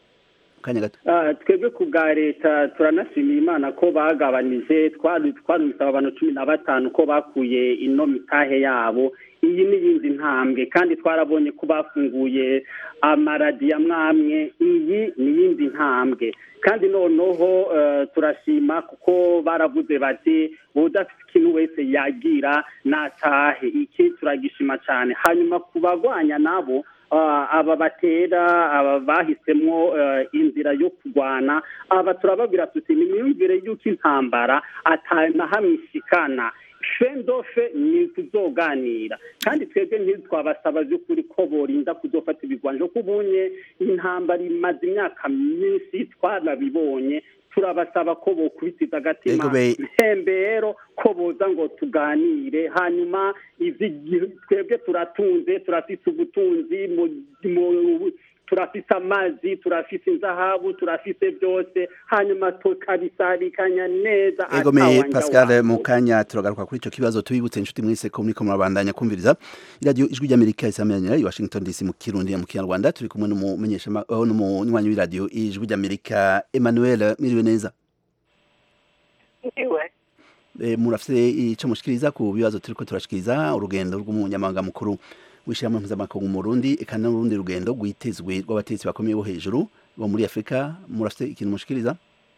kanya gato Ah, twebwe ku bwa leta turanashimira imana ko bagabanije twari twarumvise abantu cumi na batanu ko bakuye ino mitahe yabo iyi ni iyindi ntambwe kandi twarabonye ko bafunguye amaradiyo amwe amwe iyi ni iyindi ntambwe kandi noneho eh, turashima kuko baravuze bati udafite ikintu wese yagira natahe iki turagishima cyane hanyuma ku bagwanya nabo ah, aba batera aba bahisemo eh, inzira yo kurwana aba turababwira tuti ni imyumvire y'uko intambara atanahamishikana fendofe ni kuzoganira kandi twebwe ntitwabasaba by'ukuri ko borinda kuzofata ibigwanje ko ubunye intambara imaze imyaka myinshi twarabibonye turabasaba ko bokubitiza agatima Ego be- ntembero ko boza ngo tuganire hanyuma izi twebwe turatunze turafite ubutunzi mu- mu- turafite amazi turafite inzahabu turafite byose hanyuma tukabisabikanya neza Ego me atawanja Pascal wabo. mu kanya turagaruka kuri ico kibazo tubibutse inshuti mwese ko muriko murabandanya kumviriza iradiyo ijwi ry'Amerika isamiranyira i Washington DC mu Kirundi mu Kinyarwanda turi kumwe n'umumenyesha ma- oh, n'umunywanyi w'iradiyo ijwi ry'Amerika Emmanuel miriwe neza iwe e, murafite ico mushikiriza ku bibazo turiko turashikiriza urugendo rw'umunyamabanga mukuru w'ishyirahamwe mpuzamakungu mu Burundi eka n'urundi rugendo rwitezwe rw'abategetsi bakomeye bo hejuru bo muri Afrika murafite ikintu mushikiriza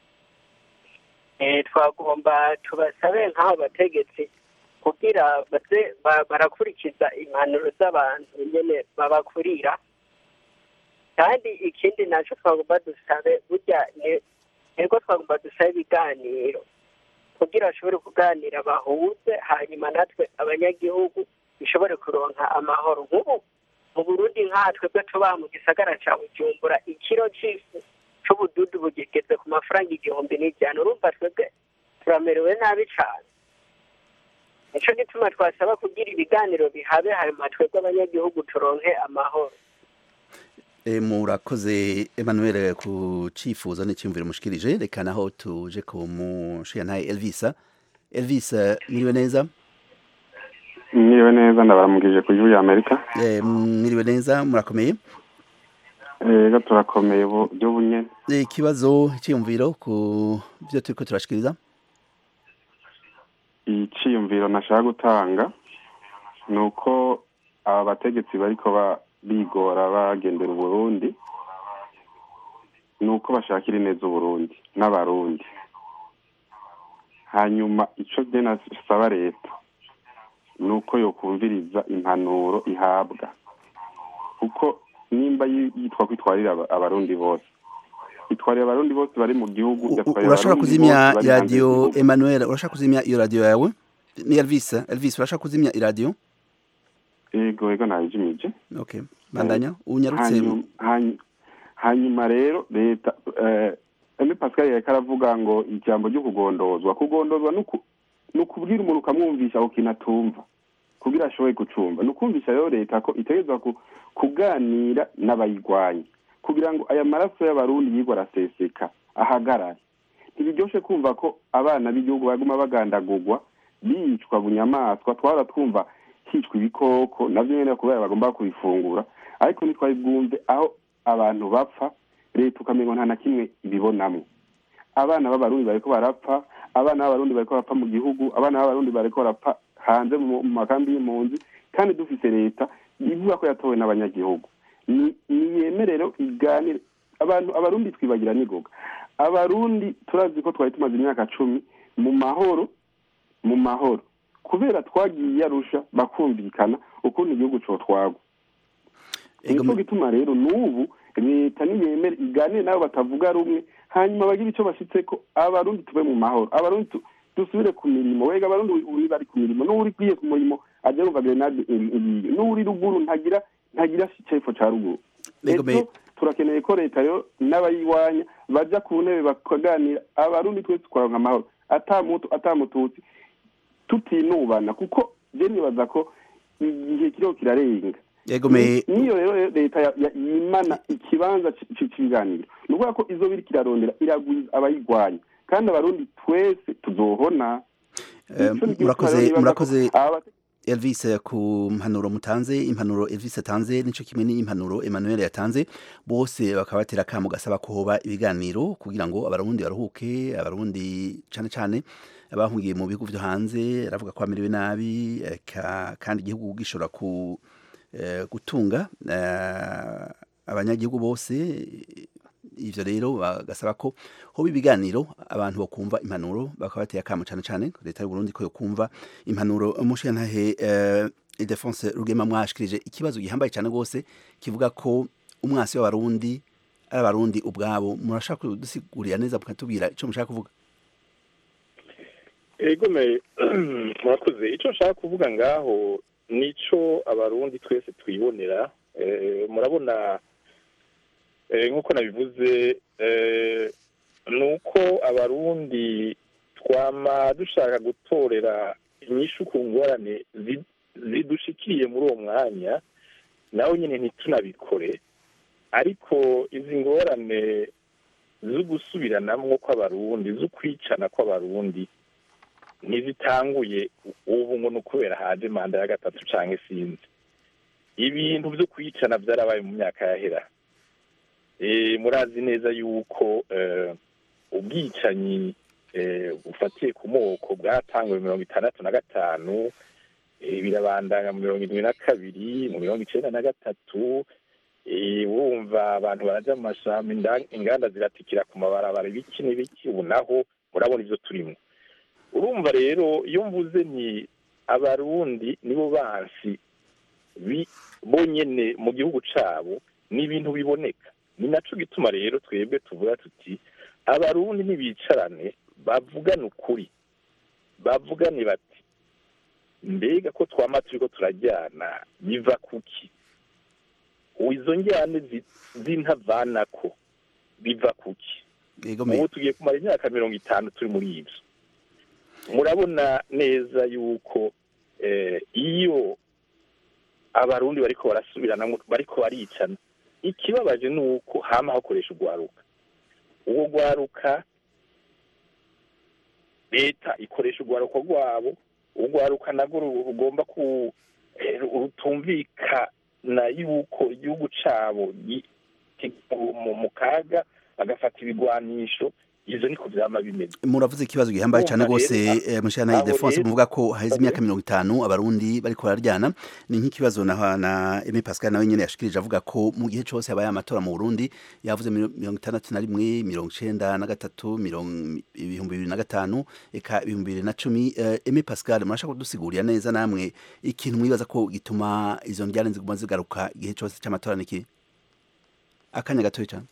Eh, twagomba tubasabe nk'abo bategetsi kugira baze ba- barakurikiza impanuro z'abantu nyene babakurira kandi ikindi naco twagomba dusabe burya ni ego twagomba dusabe ibiganiro kugira bashobore kuganira bahuze hanyuma natwe abanyagihugu bishobore kuronka amahoro nk'ubu mu burundi nkatwe bwe tubaha mu gisagara ca bujumbura ikiro c'ifu c'ubududu bugeze ku mafaranga igihumbi n'ijana urumva twebwe turamerewe nabi cane nico gituma twasaba kugira ibiganiro bihabe hanyuma twebwe abanyagihugu turonke amahoro E, murakoze Emmanuel ku cifuzo n'icyumviro mushikirije reka naho tuje ku mushiyantaye Elvisa Elvisa mwiriwe neza mwiriwe neza ndabaramugije ku gihugu y'amerika e, mwiriwe neza murakomeye ego turakomeye buryo bunyene e, ikibazo icyumviro ku byo turiko turashikiriza iciyumviro nashaka gutanga ni uko aba bategetsi bariko ba bigora bagendera uburundi ni uko bashakira ineza uburundi n'abarundi hanyuma ico je nasaba leta ni uko yokumviriza impanuro ihabwa kuko nimba yi- yitwa ko itwarira aba- abarundi bose itwarira abarundi bose bari mu gihugu igatwarira urashaka abarundi kuzimya bose bari hanze radio y'igihugu. Emmanuel urashaka kuzimya iyo radio yawe ni Elvis Elvis urashaka kuzimya iradio ego ego nayijimije okay bandanya unyarutse Hanyuma- hany- hanyuma rero leta eh, eme pascal yariko aravuga ngo ijambo ryo kugondozwa kugondozwa nuku- ni ukubwira umuntu ukamwumvisha ako kintu atumva kugira ashoboye gucumva ni ukumvisha rero leta ko itegerezwa ku- kuganira n'abayigwanya kugira ngo aya maraso y'abarundi yigwa araseseka ahagarare ntibiryoshe kumva ko abana b'igihugu baguma bagandagurwa bicwa bunyamaswa twara twumva hicwa ibikoko navyo nyene kubera bagomba kubifungura ariko ntitwari bwumve aho abantu bapfa leta ukamengo nta na kimwe ibibonamwo abana b'abarundi bariko barapfa abana b'abarundi bariko barapfa mu gihugu abana b'abarundi bariko barapfa hanze mu mu makambi y'impunzi kandi dufise leta ivuga ko yatowe n'abanyagihugu ni niyemerero iganire abantu abarundi twibagira nigoga abarundi turazi ko twari tumaze imyaka cumi mu mahoro mu mahoro kubera twagiye arusha bakumvikana ukuntu igihugu cotwagwa nico gituma rero n'ubu leta niyemere iganire nabo batavuga rumwe hanyuma bagire ico bashitseko abarundi tube mu mahoro abarundi tu- dusubire ku mirimo wega abarundi uri bari ku mirimo n'uri kwiye ku murimo aja yumva grenade iriyo n'uri ruguru ntagira ntagira cepfo ca ruguru Ego me- Ejo turakeneye ko leta yo n'abayiwanya baja ku ntebe bakaganira abarundi twese twaronka amahoro ata mutu ata mututsi tutinubana kuko je nibaza ko igihe kiriho kirarenga Ego me- Ni- niyo rero leta ya- ya- yimana ikibanza c- c- c'ibiganiro ni ukuvuga ko izo biri kirarondera iragwiza abayigwanya kandi abarundi twese tuzohona Eh, Nico gituma murakoze rero nibaza ko murakoze aba- Elvis ku mpanuro mutanze impanuro Elvis atanze nico kimwe n'impanuro Emmanuel yatanze bose bakaba batera kamo gasaba ko hoba ibiganiro kugira ngo abarundi baruhuke abarundi cane cane abahungiye mu bihugu vyo hanze aravuga ko amerewe nabi eh, ka- kandi igihugu gishobora ku eh, gutunga eh, abanyagihugu bose ivyo rero bagasaba ko hoba ibiganiro abantu bakumva impanuro bakaba bateye akamo cane cane leta y'u Burundi ko yokumva impanuro umushiyantahe uh, Ildefonse Rugema mwashikirije ikibazo gihambaye cane gose kivuga ko umwasi w'abarundi ari abarundi ubwabo murashaka kudusigurira neza mukatubwira ico mushaka kuvuga ego me murakoze icyo nshaka kuvuga ngaho nico abarundi twese twibonera Eh, murabona eh, nk'uko nabivuze eh, ni uko abarundi twama dushaka gutorera inyishu ku ngorane zi- zidushikiye muri uwo mwanya nawe nyine ntitunabikore ariko izi ngorane zo gusubiranamwo kw'abarundi zo kwicana kw'abarundi ntizitanguye ubu ngo ni ukubera haje manda ya gatatu canke sinzi ibintu vyo kwicana vyarabaye mu myaka yahera Eh, murazi neza yuko eh, ubwicanyi eh, bufatiye ku moko bwatanguwe mirongo itandatu na gatanu eh, birabandanya mu mirongo indwi na kabiri mu mirongo icenda na gatatu eh, wumva abantu baraja mu mashamba inda- inganda ziratikira ku mabarabara ibiki n'ibiki ubu naho murabona ivyo turimwo urumva rero iyo mvuze ni abarundi nibo bansi bi- bonyene mu gihugu cabo ni ibintu biboneka ni naco gituma rero twebwe tuvuga tuti abarundi ntibicarane bavugane ukuri bavugane bati mbega ko twama turiko turajyana biva kuki izo njyane zi- z'intavanako biva kuki yego me ubu tugiye kumara imyaka mirongo itanu turi muri ibyo murabona neza yuko eh, iyo abarundi bariko barasubiranamo bariko baricana ikibabaje ni uko hama hakoresha urwaruka uwo rwaruka leta ikoresha urwaruka rwabo urwaruka narwo ru- rugomba ku eh, rutumvikana yuko igihugu cabo gi- ki- mu- mu kaga bagafata ibigwanisho ivyo niko vyama bimeze muravuze ikibazo gihambaye cyane Urumva rwose rero, eh, mushana abo Ildefonse rero- muvuga ko haheze imyaka mirongo itanu abarundi bariko bararyana ni nk'ikibazo na na Aimé Pascal nawe nyene yashikirije avuga ko mu gihe cose habaye amatora mu Burundi yavuze miro- mirongo itandatu na rimwe mirongo icenda na gatatu mirongo ibihumbi bibiri na gatanu eka ibihumbi bibiri na cumi Eh, Aimé Pascal murashaka kudusigurira neza namwe ikintu mwibaza ko gituma izo njyane ziguma zigaruka igihe cose c'amatora niki akanya gatoya cyane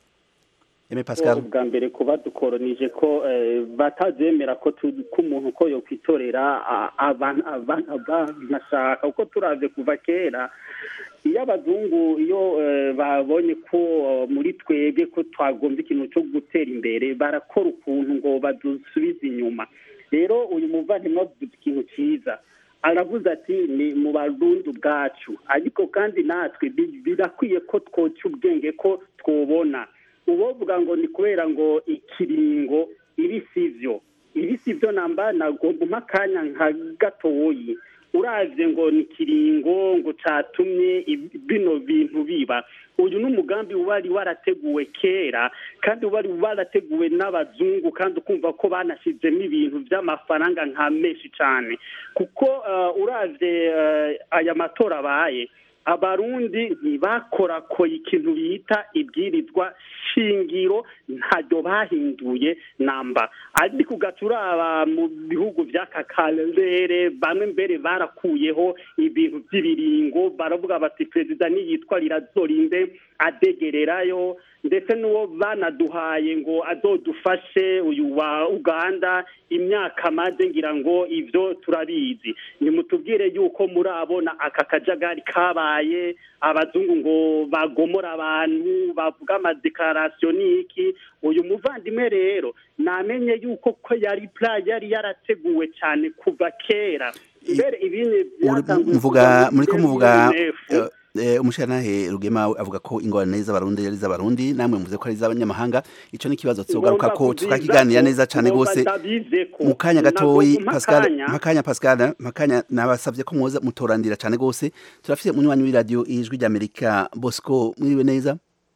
Aimé Pascal ubwa mbere kuba dukoronije ko eh, batazemera ko tu- ko umuntu ko yokwitorera a- abantu abantu banashaka kuko turavye kuva kera iyo abazungu iyo eh, babonye ko eh, muri twebwe ko twagombye ikintu cyo gutera imbere barakora ukuntu ngo badusubize inyuma rero uyu muvandimwe avuze ikintu cyiza aravuze ati ni mu barundi ubwacu ariko kandi natwe bi- birakwiye ko twoca ubwenge ko twobona uwovuga ngo ni kubera ngo ikiringo ibi sivyo ibi sivyo namba nagomba umpa akanya nka gatoyi uravye ngo ni ikiringo ngo catumye ibi- bino bintu biba uyu ni umugambi wari warateguwe kera kandi wari warateguwe n'abazungu kandi ukumva ko banashizemo ibintu vy'amafaranga nka menshi cane kuko uh, uravye uh, aya matora abaye abarundi ntibakorakoye ikintu bita ibwirizwa shingiro ntaryo bahinduye namba ariko ugaca uraba mu bihugu vy'aka karere bamwe mbere barakuyeho ibintu vy'ibiringo baravuga bati perezida niyitwa rirazorinde adegererayo ndetse n'uwo banaduhaye ngo azodufashe uyu wa uganda imyaka amaze ngira ngo ivyo turabizi nimutubwire yuko murabona aka kajagari kabaye abazungu ngo bagomora abantu bavuga amadekarasiyo n'iki uyu muvandimwe rero namenye yuko ko yari pla yari yarateguwe cyane kuva kera mbere ibindi byatanguye muvuga kuva muri ko muri muvuga 2009. eh, umushirantahe rugema avuga ko ingorane z'abarundi ari iz'abarundi namwe muvuze ko ari iz'abanyamahanga ico ni ikibazo tuzogaruka ko tukakiganira neza cane gose mu kanya gatoyi Pascal makanya Pascal makanya nabasavye ko mwoza mutorandira cane gose turafite munywanyi w'iradio ijwi ry'Amerika Bosco mwiriwe neza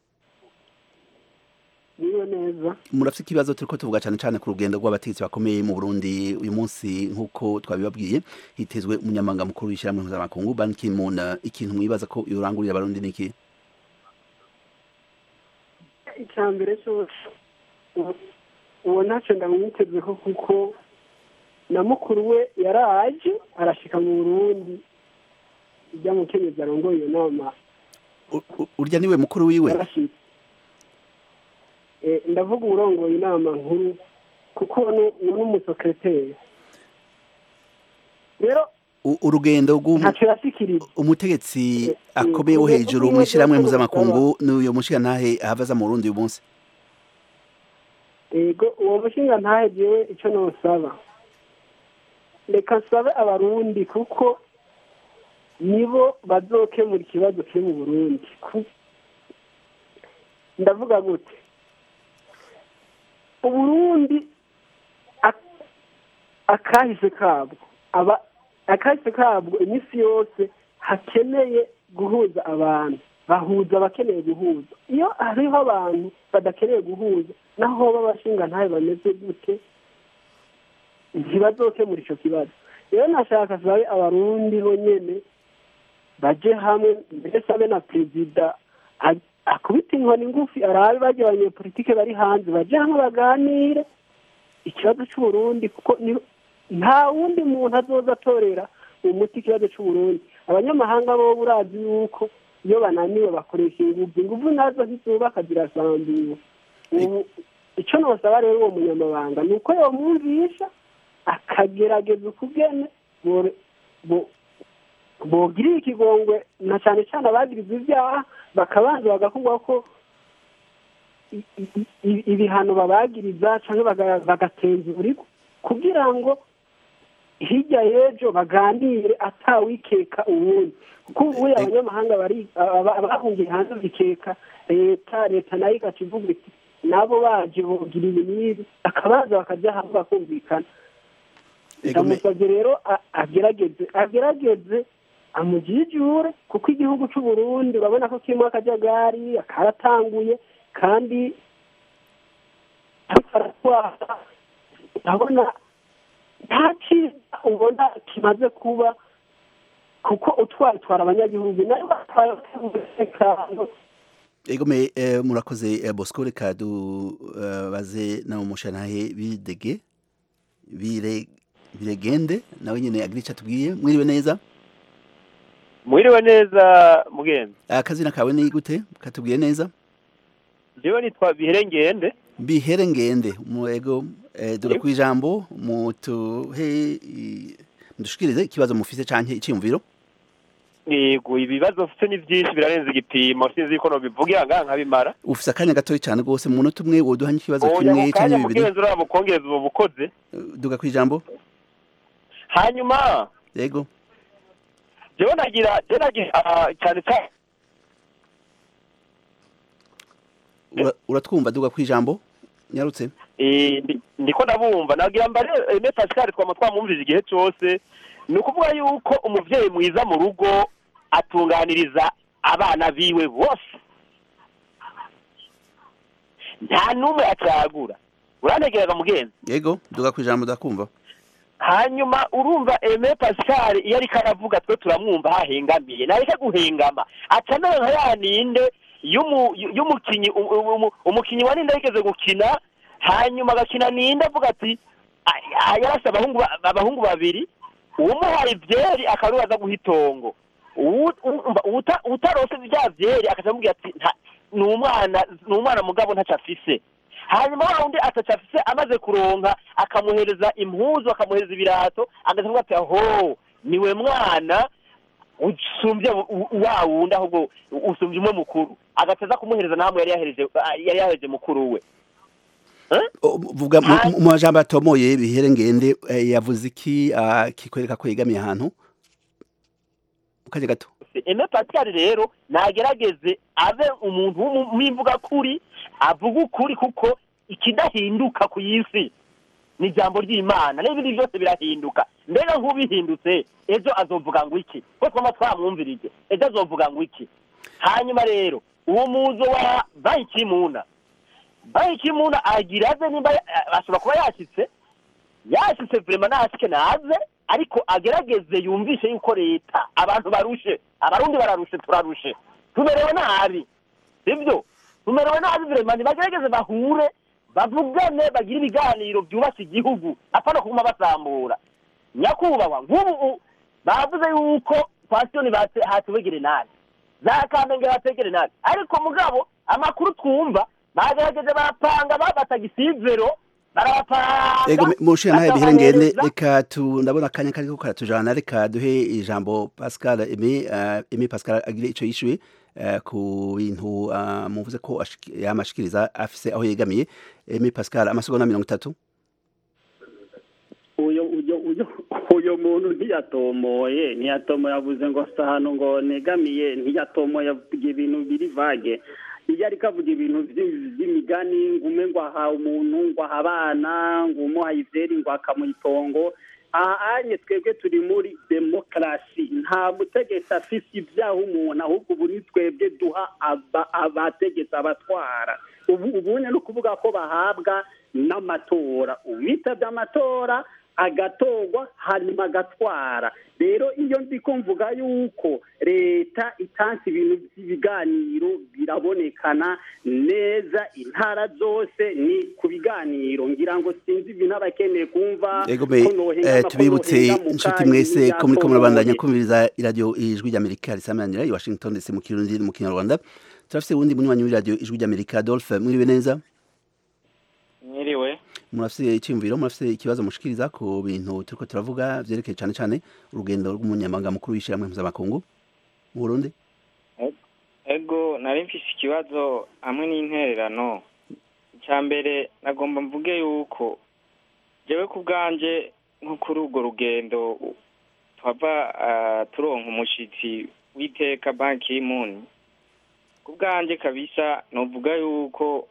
niwe neza murafite ikibazo turiko tuvuga cane cane ku rugendo rw'abategetsi bakomeye mu Burundi uyu munsi nk'uko twabibabwiye hitezwe umunyamabanga mukuru w'ishyirahamwe mpuzamakungu Ban Ki-moon ikintu mwibaza ko yorangurira abarundi niki icya mbere cyose ubu- uwo ntacyo ndamwitezeho kuko na mukuru we yaraje arashika mu burundi ijya mu kenyezi arongoye iyo nama urya niwe mukuru wiwe yarashitse Eh, ndavuga urongoye inama nkuru kuko uwo ni n'umusekreteri rero U- urugendo rw'umu- ntacyo yashikirije umutegetsi akomeye wo hejuru mu ishyirahamwe mpuzamakungu n'uyo mushirantahe ahava mu Burundi uyu munsi yego uwo mushinga ntahegewe icyo ntusaba reka nsabe abarundi kuko nibo bazokemura ikibazo kiri mu burundi Ku- ndavuga gute uburundi ak- akahise kabwo aba akahise kabwo iminsi yose hakeneye guhuza abantu bahuza abakeneye guhuza iyo hariho abantu badakeneye guhuza naho b'abashinga ntayo bameze gute ntibazokemura icyo kibazo rero nashaka sabe abarundi bonyene baje hamwe mbese abe na perezida a- akubita inkoni ngufi arabe barya abanyepolitike bari hanze baje hamwe baganire ikibazo c'uburundi kuko ni- nta wundi muntu azoza atorera umuti ikibazo c'uburundi abanyamahanga bo urazi yuko iyo bananiwe bakoresha inguvu inguvu nazo ntizubaka zirasambiwe ubu icyo nabasaba rero uwo munyamabanga ni uko yamwumvisha akagerageza ukugene bogirira ikigongwe na cyane cyane abagirizwa ibyaha bakabanza bagakorwa ko ibihano babagiriza cyangwa bagatenzura kugira ngo hirya y'ejo baganire atawikeka uwundi kuko ubu abanyamahanga bari bahungiye hanze bikeka leta leta nayo igaca ivuga iti nabo baje bogira ibi n'ibi bakabaza bakajya hamwe bakumvikana ndamusabye rero agerageze agerageze amujijure kuko igihugu cy'u Burundi urabona ko kirimo akajagari karatanguye kandi ariko aratwara urabona nta cyiza ubona kimaze kuba kuko utwara utwara abanyagihugu nayo batwaye umutekano egome murakoze bosco reka dubaze na umushanahe bidege biregende nawe nyine agira icyo atubwiye mwiriwe neza mwiriwe neza mugenzi akazina kawe ni gute katubwiye neza njyewe nitwa biherengende biherengende mwego dore ku ijambo mutuhe mudushikirize ikibazo mufise canke icyumviro yego ibibazo mfite ni byinshi birarenze igipimo sinzi ko nobivugira ngaha nkabimara ufise akanya gatoya cyane rwose mu munota umwe woduha nk'ikibazo kimwe canke bibiri mugenzi uraba ukongeza ubu bukoze duga ku ijambo hanyuma yego jewe nagira je nagira cyane cyane uratwumva duga ku ijambo nyarutse ndiko ndabumva nagira mbare eme pascal twama twamwumvije igihe cyose ni ukuvuga yuko umuvyeyi mwiza mu rugo atunganiriza abana biwe bose nta n'umwe acagura urantegereza mugenzi yego duga ku ijambo ndakumva hanyuma urumva eme pascal iyo ariko aravuga twe turamwumva hahengamiye nareke guhengama aca nawe nka ya ninde y'umukinyi umukinyi wa ninde yigeze gukina hanyuma agakina ninde avuga ati yarase abahungu babiri uwumuhaye ibyeri akaba aza guha itongo utarose bya byeri akaca amubwira ati ni umwana ni umwana mugabo ntacyo afise hanyuma wa wundi ataco afise amaze kuronka akamuhereza impuzu akamuhereza ibirato agaca ati aho niwe mwana usumbye wa wundi ahubwo usumbye umwe mukuru agateza kumuhereza namwe yari yahereje yari yahereje mukuru we vuga mu majambo atomoye bihere ngende yavuze iki kikwereka ko yegamiye ahantu mu kanya gato eme pascal rero nagerageze abe umuntu w'imvuga kuri avuga ukuri kuko ikidahinduka ku isi ni ijambo ry'imana n'ibindi byose birahinduka mbega nk'ubihindutse ejo azovuga ngo iki ko twaba twamwumvirije ejo azovuga ngo iki hanyuma rero uwo muzo wa bayikimuna bayikimuna agira aze nimba ashobora kuba yashyitse yashyitse vrema nashike naze ariko agerageze yumvishe yuko leta abantu barushe abarundi bararushe turarushe tumerewe nabi sibyo tumerewe nabi vrema nibagerageze bahure bavugane bagire ibiganiro byubaka igihugu apana kuguma basambura nyakubahwa nk'ubu bavuze yuko pasitoni hatubegere nabi za kamenge bategere nabi ariko mugabo amakuru twumva bagerageje barapanga babataga isizero ego mushiya nawe bihere ngende reka tu ndabona akanya kariko karatujana reka duhe ijambo Pascal Emi Emi Pascal agire ico yishuye ku bintu muvuze ko yamashikiriza afise aho yegamiye Emi Pascal amasegonda mirongo itatu uyo uyo uyo uyo muntu ntiyatomoye ntiyatomoye yavuze ngo sahano ngo negamiye ntiyatomoye avuga ibintu biri vage iyo ariko avuga ibintu by'imigani ngo ume ngo aha umuntu ngo aha abana ngo umuhaye ivyeri ngo akamuha itongo aha anye twebwe turi muri demokarasi nta mutegetsi afise ibyaha umuntu ahubwo ubu ni twebwe duha abategetsi abatwara ubu ubunye ni ukuvuga ko bahabwa n'amatora uwitabye amatora agatorwa hanyuma agatwara rero iyo ndi kumvuga yuko leta itanze ibintu by'ibiganiro birabonekana neza intara zose ni ku biganiro ngira ngo sinzi ibintu abakeneye kumva tubibutse inshuti mwese ko muri ko murabandanya kumviriza iradiyo ijwi ry'amerika risamanira i washington ndetse mu kirundi mu kinyarwanda turafite uwundi munywanyi w'iradiyo ijwi ry'amerika adolphe mwiriwe neza murafise icyumviro murafise ikibazo mushikiriza ku bintu turiko turavuga vyerekeye cane cane urugendo rw'umunyamabanga mukuru w'ishyirahamwe mpuzamakungu mu burundi ego nari mfise ikibazo hamwe n'intererano icya mbere nagomba mvuge yuko jewe ku bwanje nko kuri urwo rugendo twava turonka umushitsi w'iteka banki y'imuni ku bwanje kabisa novuga yuko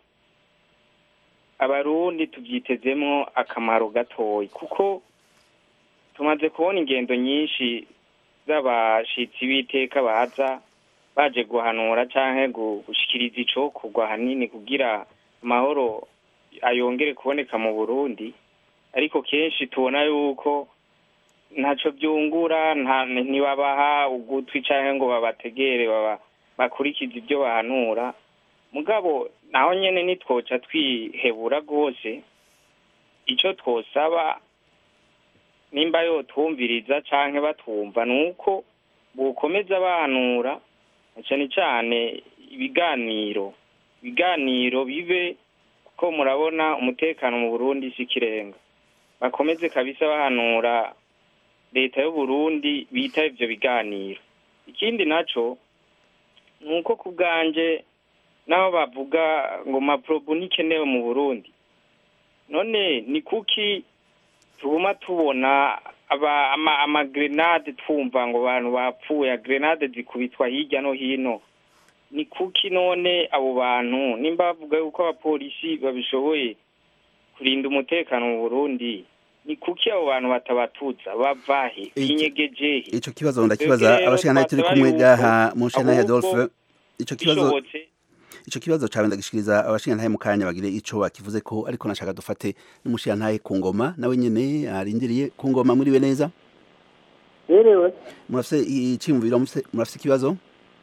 abarundi tubyitezemwo akamaro gatoyi kuko tumaze kubona ingendo nyinshi z'abashitsi b'iteka baza baje guhanura canke gushikiriza icokorwa hanini kugira amahoro ayongere kuboneka mu burundi ariko kenshi tubona yuko ntaco byungura ntibabaha ugutwi canke ngo babategere bakurikiza ibyo bahanura mugabo naho nyene nitwoca twihebura rwose ico twosaba nimba yotwumviriza canke batwumva ni uko bokomeza bahanura cyane cyane ibiganiro ibiganiro bibe kuko murabona umutekano mu burundi si ikirenga bakomeze kabisa bahanura leta y'uburundi bita ivyo biganiro ikindi naco ni uko ku bwanje naho bavuga ngo maprobu ntikenewe mu burundi none ni kuki tuguma tubona amagrenade twumva ngo abantu bapfuye grenade zikubitwa hirya no hino ni kuki none abo bantu nimba bavuga yuko abapolisi babishoboye kurinda umutekano mu burundi ni kuki abo bantu batabatuza bavahe binyegejehe ico kibazo ndakibaza abashikana turi kumwe gaha mu shana Adolphe ico kibazo ico kibazo cawe ndagishikiriza abashingantahe mu kanya bagire ico bakivuze ko ariko nashaka dufate n'umushingantahe ku ngoma nawe nyene arindiriye ku ngoma muriwe neza Yerewe murafise icyumviro murafise ikibazo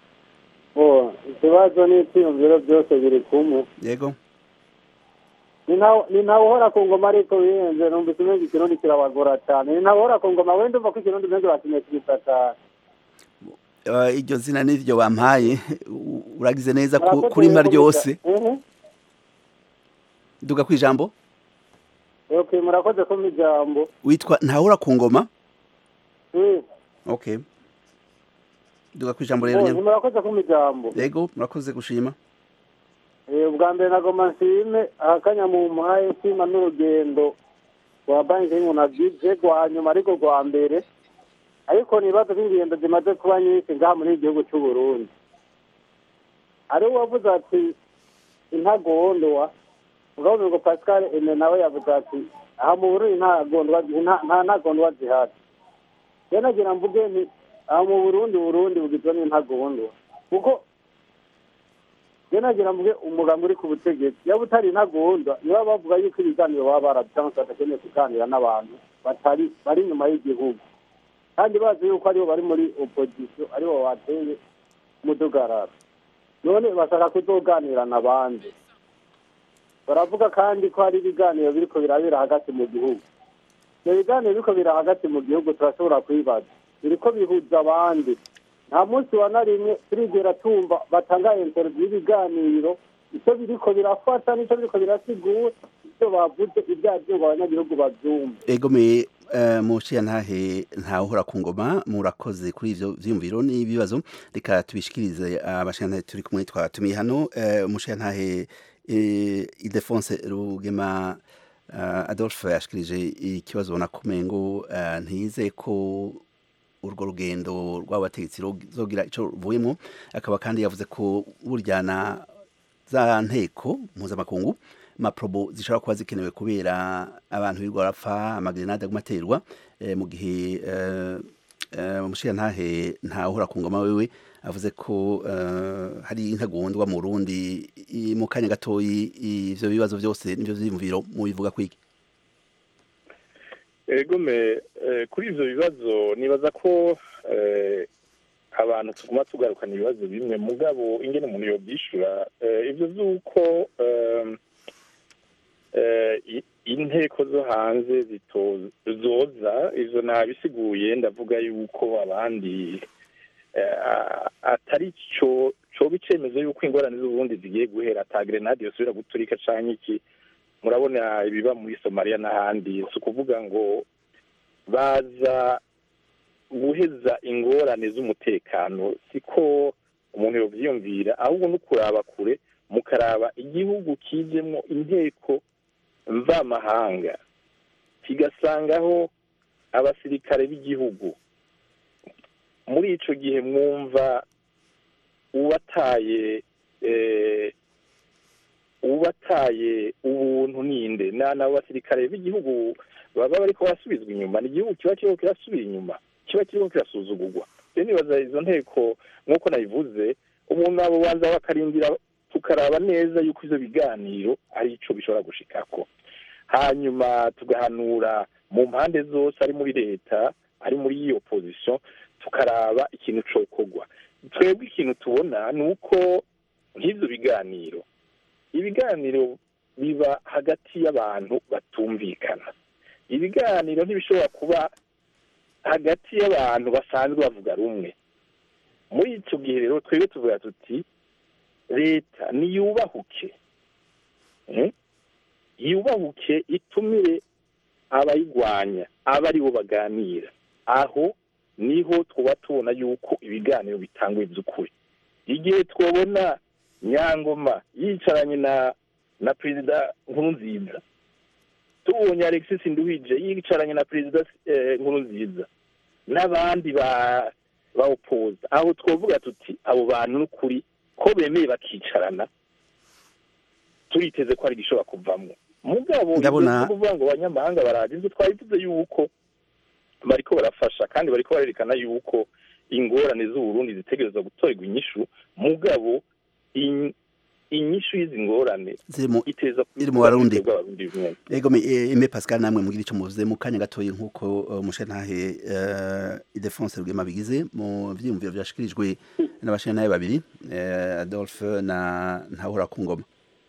oh ikibazo n'icyumviro byose biri kumwe yego ni ntawe uhora ku ngoma ariko bihenze numvise umenga ikirundi kirabagora cyane ni ntawe uhora ku ngoma wenda umva ko ikirundi umenga bakeneye kubisakara iryo zina niryo bampaye uragize neza kuri mpa ryose duga ku ijambo okay murakoze ko ijambo witwa ntahura ku ngoma okay duga ku ijambo rero nyine murakoze ko ijambo yego murakoze gushima ubwa mbere nagoma nshime ahakanya mu mpaye nshima n'urugendo rwa banki y'umuntu abwije rwa nyuma ariko rwa mbere ariko nibaza ko ingendo zimaze kuba nyinshi ngaha muri igihugu cy'u Burundi ari uwavuze ati intagondwa ubwo ngo Pascal Ene nawe yavuze ati aha mu Burundi nta gondwa nta ntagondwa zihari rero nagira mvuge nti aha mu Burundi Burundi bugizwe n'intagondwa kuko rero nagira mvuge umugambi uri ku butegetsi yaba utari intagondwa niba bavuga yuko ibiganiro baba barabyanse badakeneye kuganira n'abantu batari bari inyuma y'igihugu kandi bazi yuko aribo bari muri opozisiyo aribo bateye umudugararo none bashaka kuzoganira n'abandi baravuga kandi ko hari ibiganiro biriko birabera hagati mu gihugu ibyo biganiro biriko bira hagati mu gihugu turashobora kwibaza biriko bihuza abandi nta munsi wa na rimwe turigera tumva batanga interview y'ibiganiro icyo biriko birafata n'icyo biriko birasigura icyo bavuze ibyo aribyo ngo abanyagihugu bavyumve egomeye mushiyantahe ntawuhora ku ngoma murakoze kuri ivyo vyiyumviro n'ibibazo reka tubishikirize abashiyantahe turi kumwe twatumiye hano mushiyantahe idefonse rugema adolphe yashikirije ikibazo ubona kumengo ntiyizeye ko urwo rugendo rw'abategetsi ruzogira ico ruvuyemwo akaba kandi yavuze ko buryana za nteko mpuzamakungu maprobo zishobora kuba zikenewe kubera abantu birirwa barapfa amagrenade aguma aterwa mu gihe umushirantahe ntawuhora ku ngoma wewe avuze ko hari intagondwa mu Burundi mu kanya gatoyi ivyo bibazo byose nivyo vyiyumviro mu bivuga kwiki egome kuri ivyo bibazo nibaza ko abantu tuguma tugarukana ibibazo bimwe mugabo ingene umuntu yobyishura ivyo vy'uko inteko zo hanze zoza izo nabisiguye ndavuga yuko abandi atari cyo coba icemezo yuko ingorane z'uburundi zigiye guhera ata grenade yosubira guturika canke iki murabona ibiba muri somaliya n'ahandi si ukuvuga ngo baza guheza ingorane z'umutekano siko umuntu yovyiyumvira ahubwo no kuraba kure mukaraba igihugu kijemwo inteko mvamahanga kigasangaho abasirikare b'igihugu muri ico gihe mwumva uwataye eh, uwataye ubuntu ninde na nabo basirikare b'igihugu baba bariko barasubizwa inyuma ni igihugu kiba kiriko kirasubira inyuma kiba kiriko kirasuzugurwa rero nibaza izo nteko nk'uko nabivuze umuntu abo banza bakarindira tukaraba neza yuko ivyo biganiro ari ico bishobora gushikako hanyuma tugahanura mu mpande zose ari muri leta ari muri iyo opposition tukaraba ikintu cokorwa twebwe ikintu tubona ni uko nk'ivyo biganiro ibiganiro biba hagati y'abantu batumvikana ibiganiro ntibishobora kuba hagati y'abantu basanzwe bavuga rumwe muri icyo gihe rero twebwe tuvuga tuti leta niyubahuke eh? yubahuke itumire abayigwanya aba aribo baganira aho niho twuba tubona yuko ibiganiro bitangwa iby'ukuri igihe twabona nyangoma yicaranye na na perezida nkurunziza tubonye alexis nduhije yicaranye na perezida eh, nkurunziza n'abandi ba ba opoza aho twavuga tuti abo bantu n'ukuri ko bemeye bakicarana turiteze ko hari igishobora kuvamwo mugabo Ndabona- ibyo kuvuga ngo abanyamahanga baraje inzu twabivuze yuko bariko barafasha kandi bariko barerekana yuko ingorane z'uburundi zitegerezwa gutorerwa inyishu mugabo in- inyishu y'izi ngorane ziri mu iteza iri mu barundi bw'abarundi bimwe ego me eh, Aimé Pascal namwe mugira ico muvuze mu kanya gatoyi nkuko uh, mushantahe uh, Idefonse Rugema bigize mu vyiyumviro vyashikirijwe n'abashantahe babiri uh, Adolphe na Ntahura Kungoma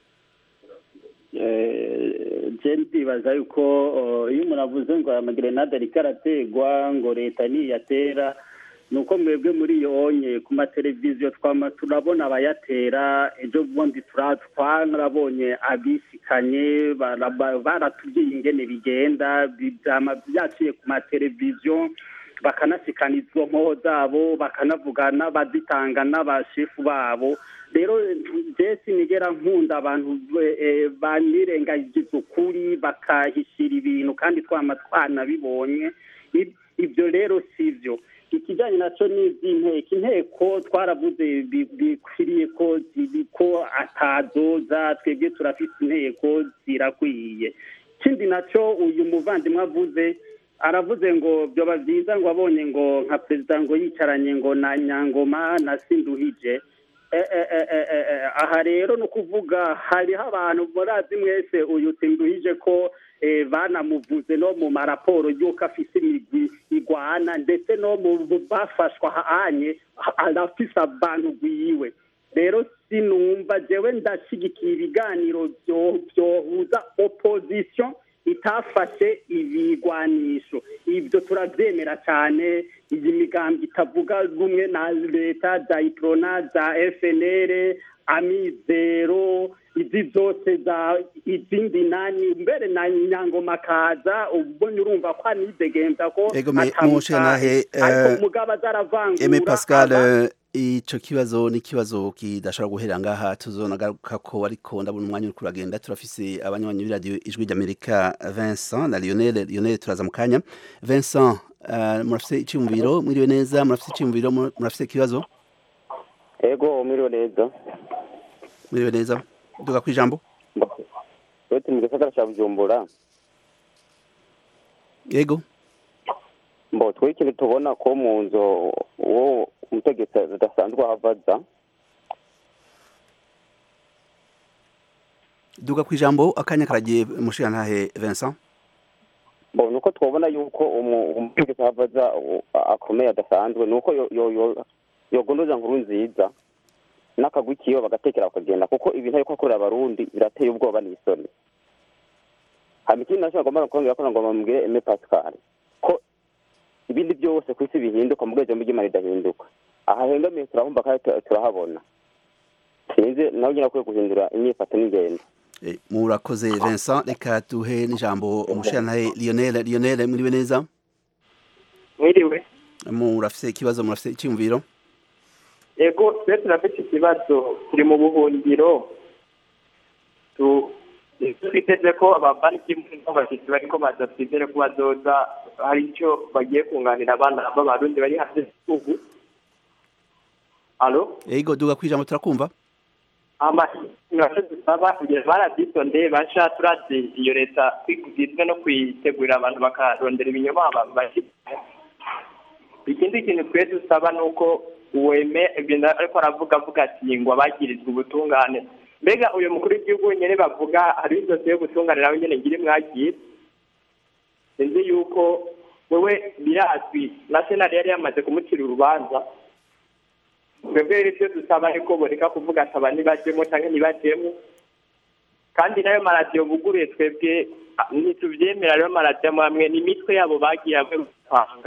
je ndibaza yuko uh, iyo umuntu avuze ngo amagerenade ariko arategwa ngo leta niyatera ni uko mwebwe muri iyo onye ku mateleviziyo twama turabona abayatera ejo bundi tura- twarabonye abisikanye bara- ba- baratubwiye ingene bigenda bi- vyama vyaciye ku mateleviziyo bakanasikana izo nkoho zabo bakanavugana bazitanga n'abashefu babo rero je sinigera nkunda abantu eh, banirengagiza ukuri bakahishira ibintu kandi twama twanabibonye Ib- ibyo rero sivyo ikijyanye nacyo ni iby'inteko inteko twaravuze bi- bikwiriye ko zibi- ko atazoza twebwe turafite inteko zirakwiye ikindi nacyo uyu muvandimwe avuze aravuze ngo byoba byiza ngo abonye ngo nka perezida ngo yicaranye ngo na nyangoma na sinduhije Eh, eh, eh, eh, eh, eh, aha rero ni ukuvuga hariho abantu murazi mwese uyu sinduhije ko eh, banamuvuze no mu maraporo y'uko afise imigwi igwana ndetse no mu bafashwa hanye arafise abantu gwiwe rero sinumva jewe ndashigikiye ibiganiro byo- byohuza opposition itafashe ibigwanisho ibyo turabyemera cyane iyi migambi itavuga rumwe na leta za iprona za fnr amizero izi zose za izindi nani mbere na nyangoma kaza ubonye urumva ko anidegemza ko Ego me atamutaye. mushantahe ariko uh, mugabo azaravangura Aimé Pascal aba- uh, ico kibazo ni kibazo kidashobora guhera ngaha tuzonagaruka ko ariko ndabona umwanya uri kuragenda turafise abanywanyi b'iradiyo ijwi ry'Amerika Vincent na Lionel Lionel turaza mu kanya Vincent uh, murafise iciyumviro mwiriwe neza murafise iciyumviro mur- murafise ikibazo ego umiriwe neza mwiriwe neza duga kwijambo uretse mu gisagara cya bujumbura yego mbo twe ikintu tubona ko mu nzu uwo umutegetsi adasanzwe ahavaza duga kwijambo akanya karagiye mushantahe Vincent mbo nuko twabona yuko umu- umutegetsi ahavaza u- akomeye adasanzwe nuko yo- yo- yo- yogondoza nkuru nziza n'akagwi kiyo bagatekera bakagenda kuko ibintu ariko akorera abarundi birateye ubwoba n'isoni hama ikindi nacyo agomba kongera ko ngomba mubwire Aimé Pascal ko ibindi byose ku isi bihinduka mu bwenge bw'imana ridahinduka aha hengamiye turahumva kandi tu- turahabona sinzi nawe nyine akwiye guhindura imyifato n'ingendo Eh, murakoze Vincent reka duhe n'ijambo umushirantahe Lionel Lionel mwiriwe neza mwiriwe murafise ikibazo murafise icyumviro yego twe turafite ikibazo turi mu buhungiro tu twiteze ko ababanki n'abashyitsi bariko baza twizere ko bazoza hari icyo bagiye kunganira abana b'abarundi bari hanze y'igihugu alo yego duga kwijambo turakumva amashanyarazi dusaba kugira barabyitondeye basha turazi iyo leta kwigizwe no kwitegurira abantu bakarondera ibinyoma bashyize ikindi kintu twe dusaba ni uko weme ibintu ariko aravuga avuga ati ngo abagirizwa ubutungane mbega uyu mukuru w'igihugu nyine bavuga hari inzozi yo gutunganira nawe nyine ngiri mwakira sinzi yuko wewe birazwi na senari yari yamaze kumucira urubanza twebwe rero icyo dusaba ni ko boreka kuvuga ati aba ntibajyemo cyangwa ntibajyemo kandi nayo maradiyo buguruye twebwe ntitubyemera rero maradiyo amwe ni imitwe yabo bagiye hamwe gutanga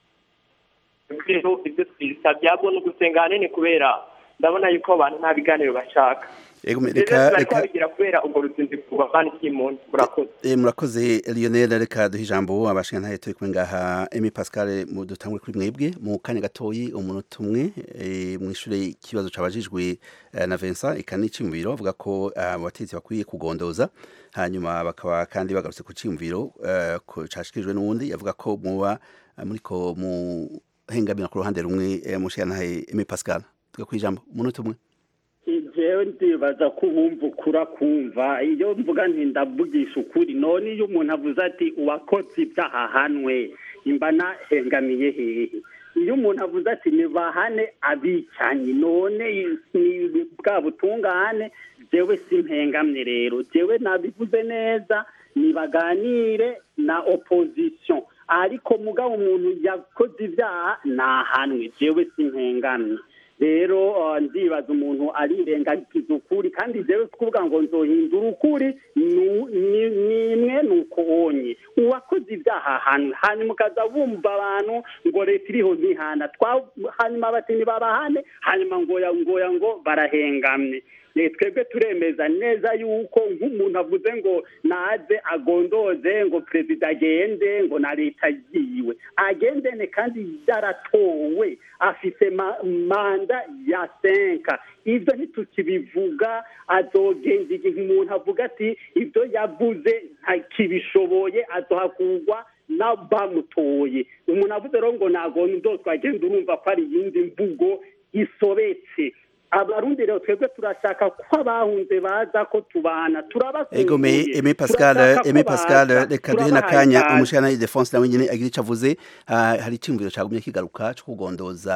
ibyo twisabye ahubwo ni ugusenga ahanini kubera ndabona yuko abantu nta biganiro bashaka Yego, rero reka bari reka kwabigira kubera ubwo ruzinduko rwa bani kimuntu murakoze Eh, murakoze Lionel reka duhe ijambo abashingantahe turi kumwe ngaha Emi Pascal mu dutangure kuri mwebwe mu kanya gatoyi umunota umwe eh, mwishure ikibazo cabajijwe eh, na Vincent eka n'iciyumviro avuga ko ah, abatetsi bakwiye kugondoza hanyuma bakaba kandi bagarutse ku ciyumviro eh, ko cashikirijwe n'uwundi avuga ko muba eh, muriko mu hengamira ku ruhande rumwe eh, mushingantahe Emi Pascal tuga kwijambo umunota umwe jewe ndibaza ko ubumva ukura kumva iyo mvuga nti ndavugisha ukuri none iyo umuntu avuze ati uwakoze ibyaha ahanwe imba nahengamiye hehe iyo umuntu avuze ati nibahane abicanyi none ni bwa butungane jewe simpengamye rero jewe nabivuze neza nibaganire na opposition ariko mugabo umuntu yakoze ibyaha nahanwe jewe simpengamye rero uh, ndibaza umuntu arirengagiza ukuri kandi jewe kuvuga ngo nzohindura ukuri nu- ni- nimwe nuko onye uwakoze ibyaha hano hanyuma ukaza bumva abantu ngo leta iriho ntihana Twa- hanyuma bati ntibabahane hanyuma ngoya ngoya ngo barahengamye Eh, twebwe turemeza neza yuko nk'umuntu avuze ngo naze agondoze ngo perezida agende ngo na leta yiwe agendene kandi yaratowe afite ma- manda ya senka ibyo ntitukibivuga azogenda igihe umuntu avuga ati ibyo yavuze ntakibishoboye azohakugwa n'abamutoye umuntu avuze rero ngo nagondo twagenda urumva ko ari iyindi mvugo isobetse abarundi rero twebwe turashaka ko abahunze baza ko tubana Ego me turabakumbuye Aimé Pascal Turashaka ko Aimé Pascal baza, reka duhe turabahaye nakanya ikaze. umushana Defense nawe nyene agira ico avuze Ah, hari icyumviro cagumye kigaruka cyo kugondoza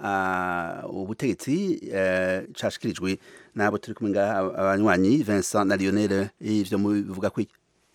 ah, ubutegetsi eh, cashikirijwe nabo turi kumwe ngaha abanywanyi Vincent na Lionel ivyo mubivuga kwiki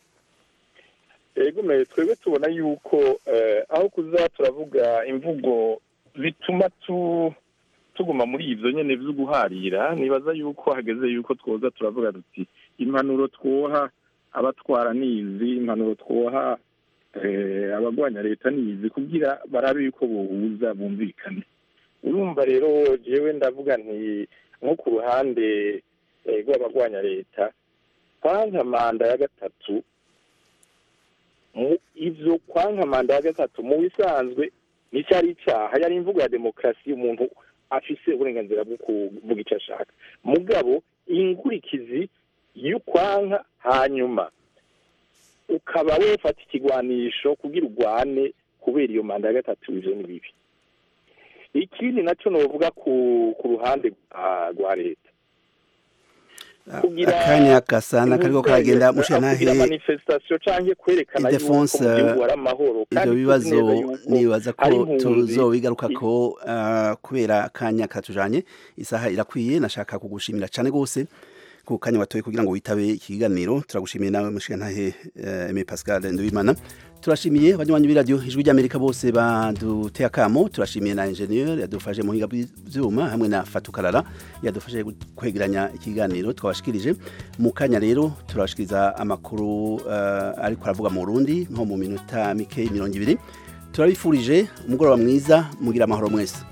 ego me twebwe tubona yuko eh, aho kuza turavuga imvugo zituma tu tuguma muri ivyo nyene vyo guharira nibaza yuko hageze yuko twoza turavuga tuti impanuro twoha abatwara nizi impanuro twoha eh, abagwanya leta nizi kugira barabe yuko bohuza bumvikane urumva rero jewe ndavuga nti nko ku ruhande eh, rw'abagwanya leta kwanka manda ya gatatu mu ivyo kwanka manda ya gatatu mu bisanzwe n'icyari icaha yari imvugo ya demokarasi umuntu afise uburenganzira bwo kuvuga icyo ashaka mugabo ingurikizi y'ukwanka hanyuma ukaba wefata ikigwanisho kugira urwane kubera iyo manda ya gatatu ivyo ni bibi ikindi naco novuga ku ku ruhande rwa- rwa leta kugira akanya gasana kariko karagenda kugira mushana manifestation canke kwerekana yuko Ildefonse, mu gihugu hari amahoro ivyo tuzi bibazo neza yuko nibaza hari ko impunzi tuzobigarukako ah, kubera akanya katujanye isaha irakwiye nashaka kugushimira cane gose ku kanya watoye kugira ngo witabe ikiganiro turagushimiye nawe mushigantahe eh, Aimé Pascal Nduwimana turashimiye abanywanyi b'iradiyo ijwi ry'Amerika bose baduteye akamo turashimiye na ingenieur yadufashe mu hinga bw'ivyuma hamwe na Fatukarara yadufashe kwegeranya ikiganiro twabashikirije mu kanya rero turabashikiriza amakuru uh, ariko aravuga mu Burundi nko mu minota mike mirongo ibiri turabifurije umugoroba mwiza mugira amahoro mwese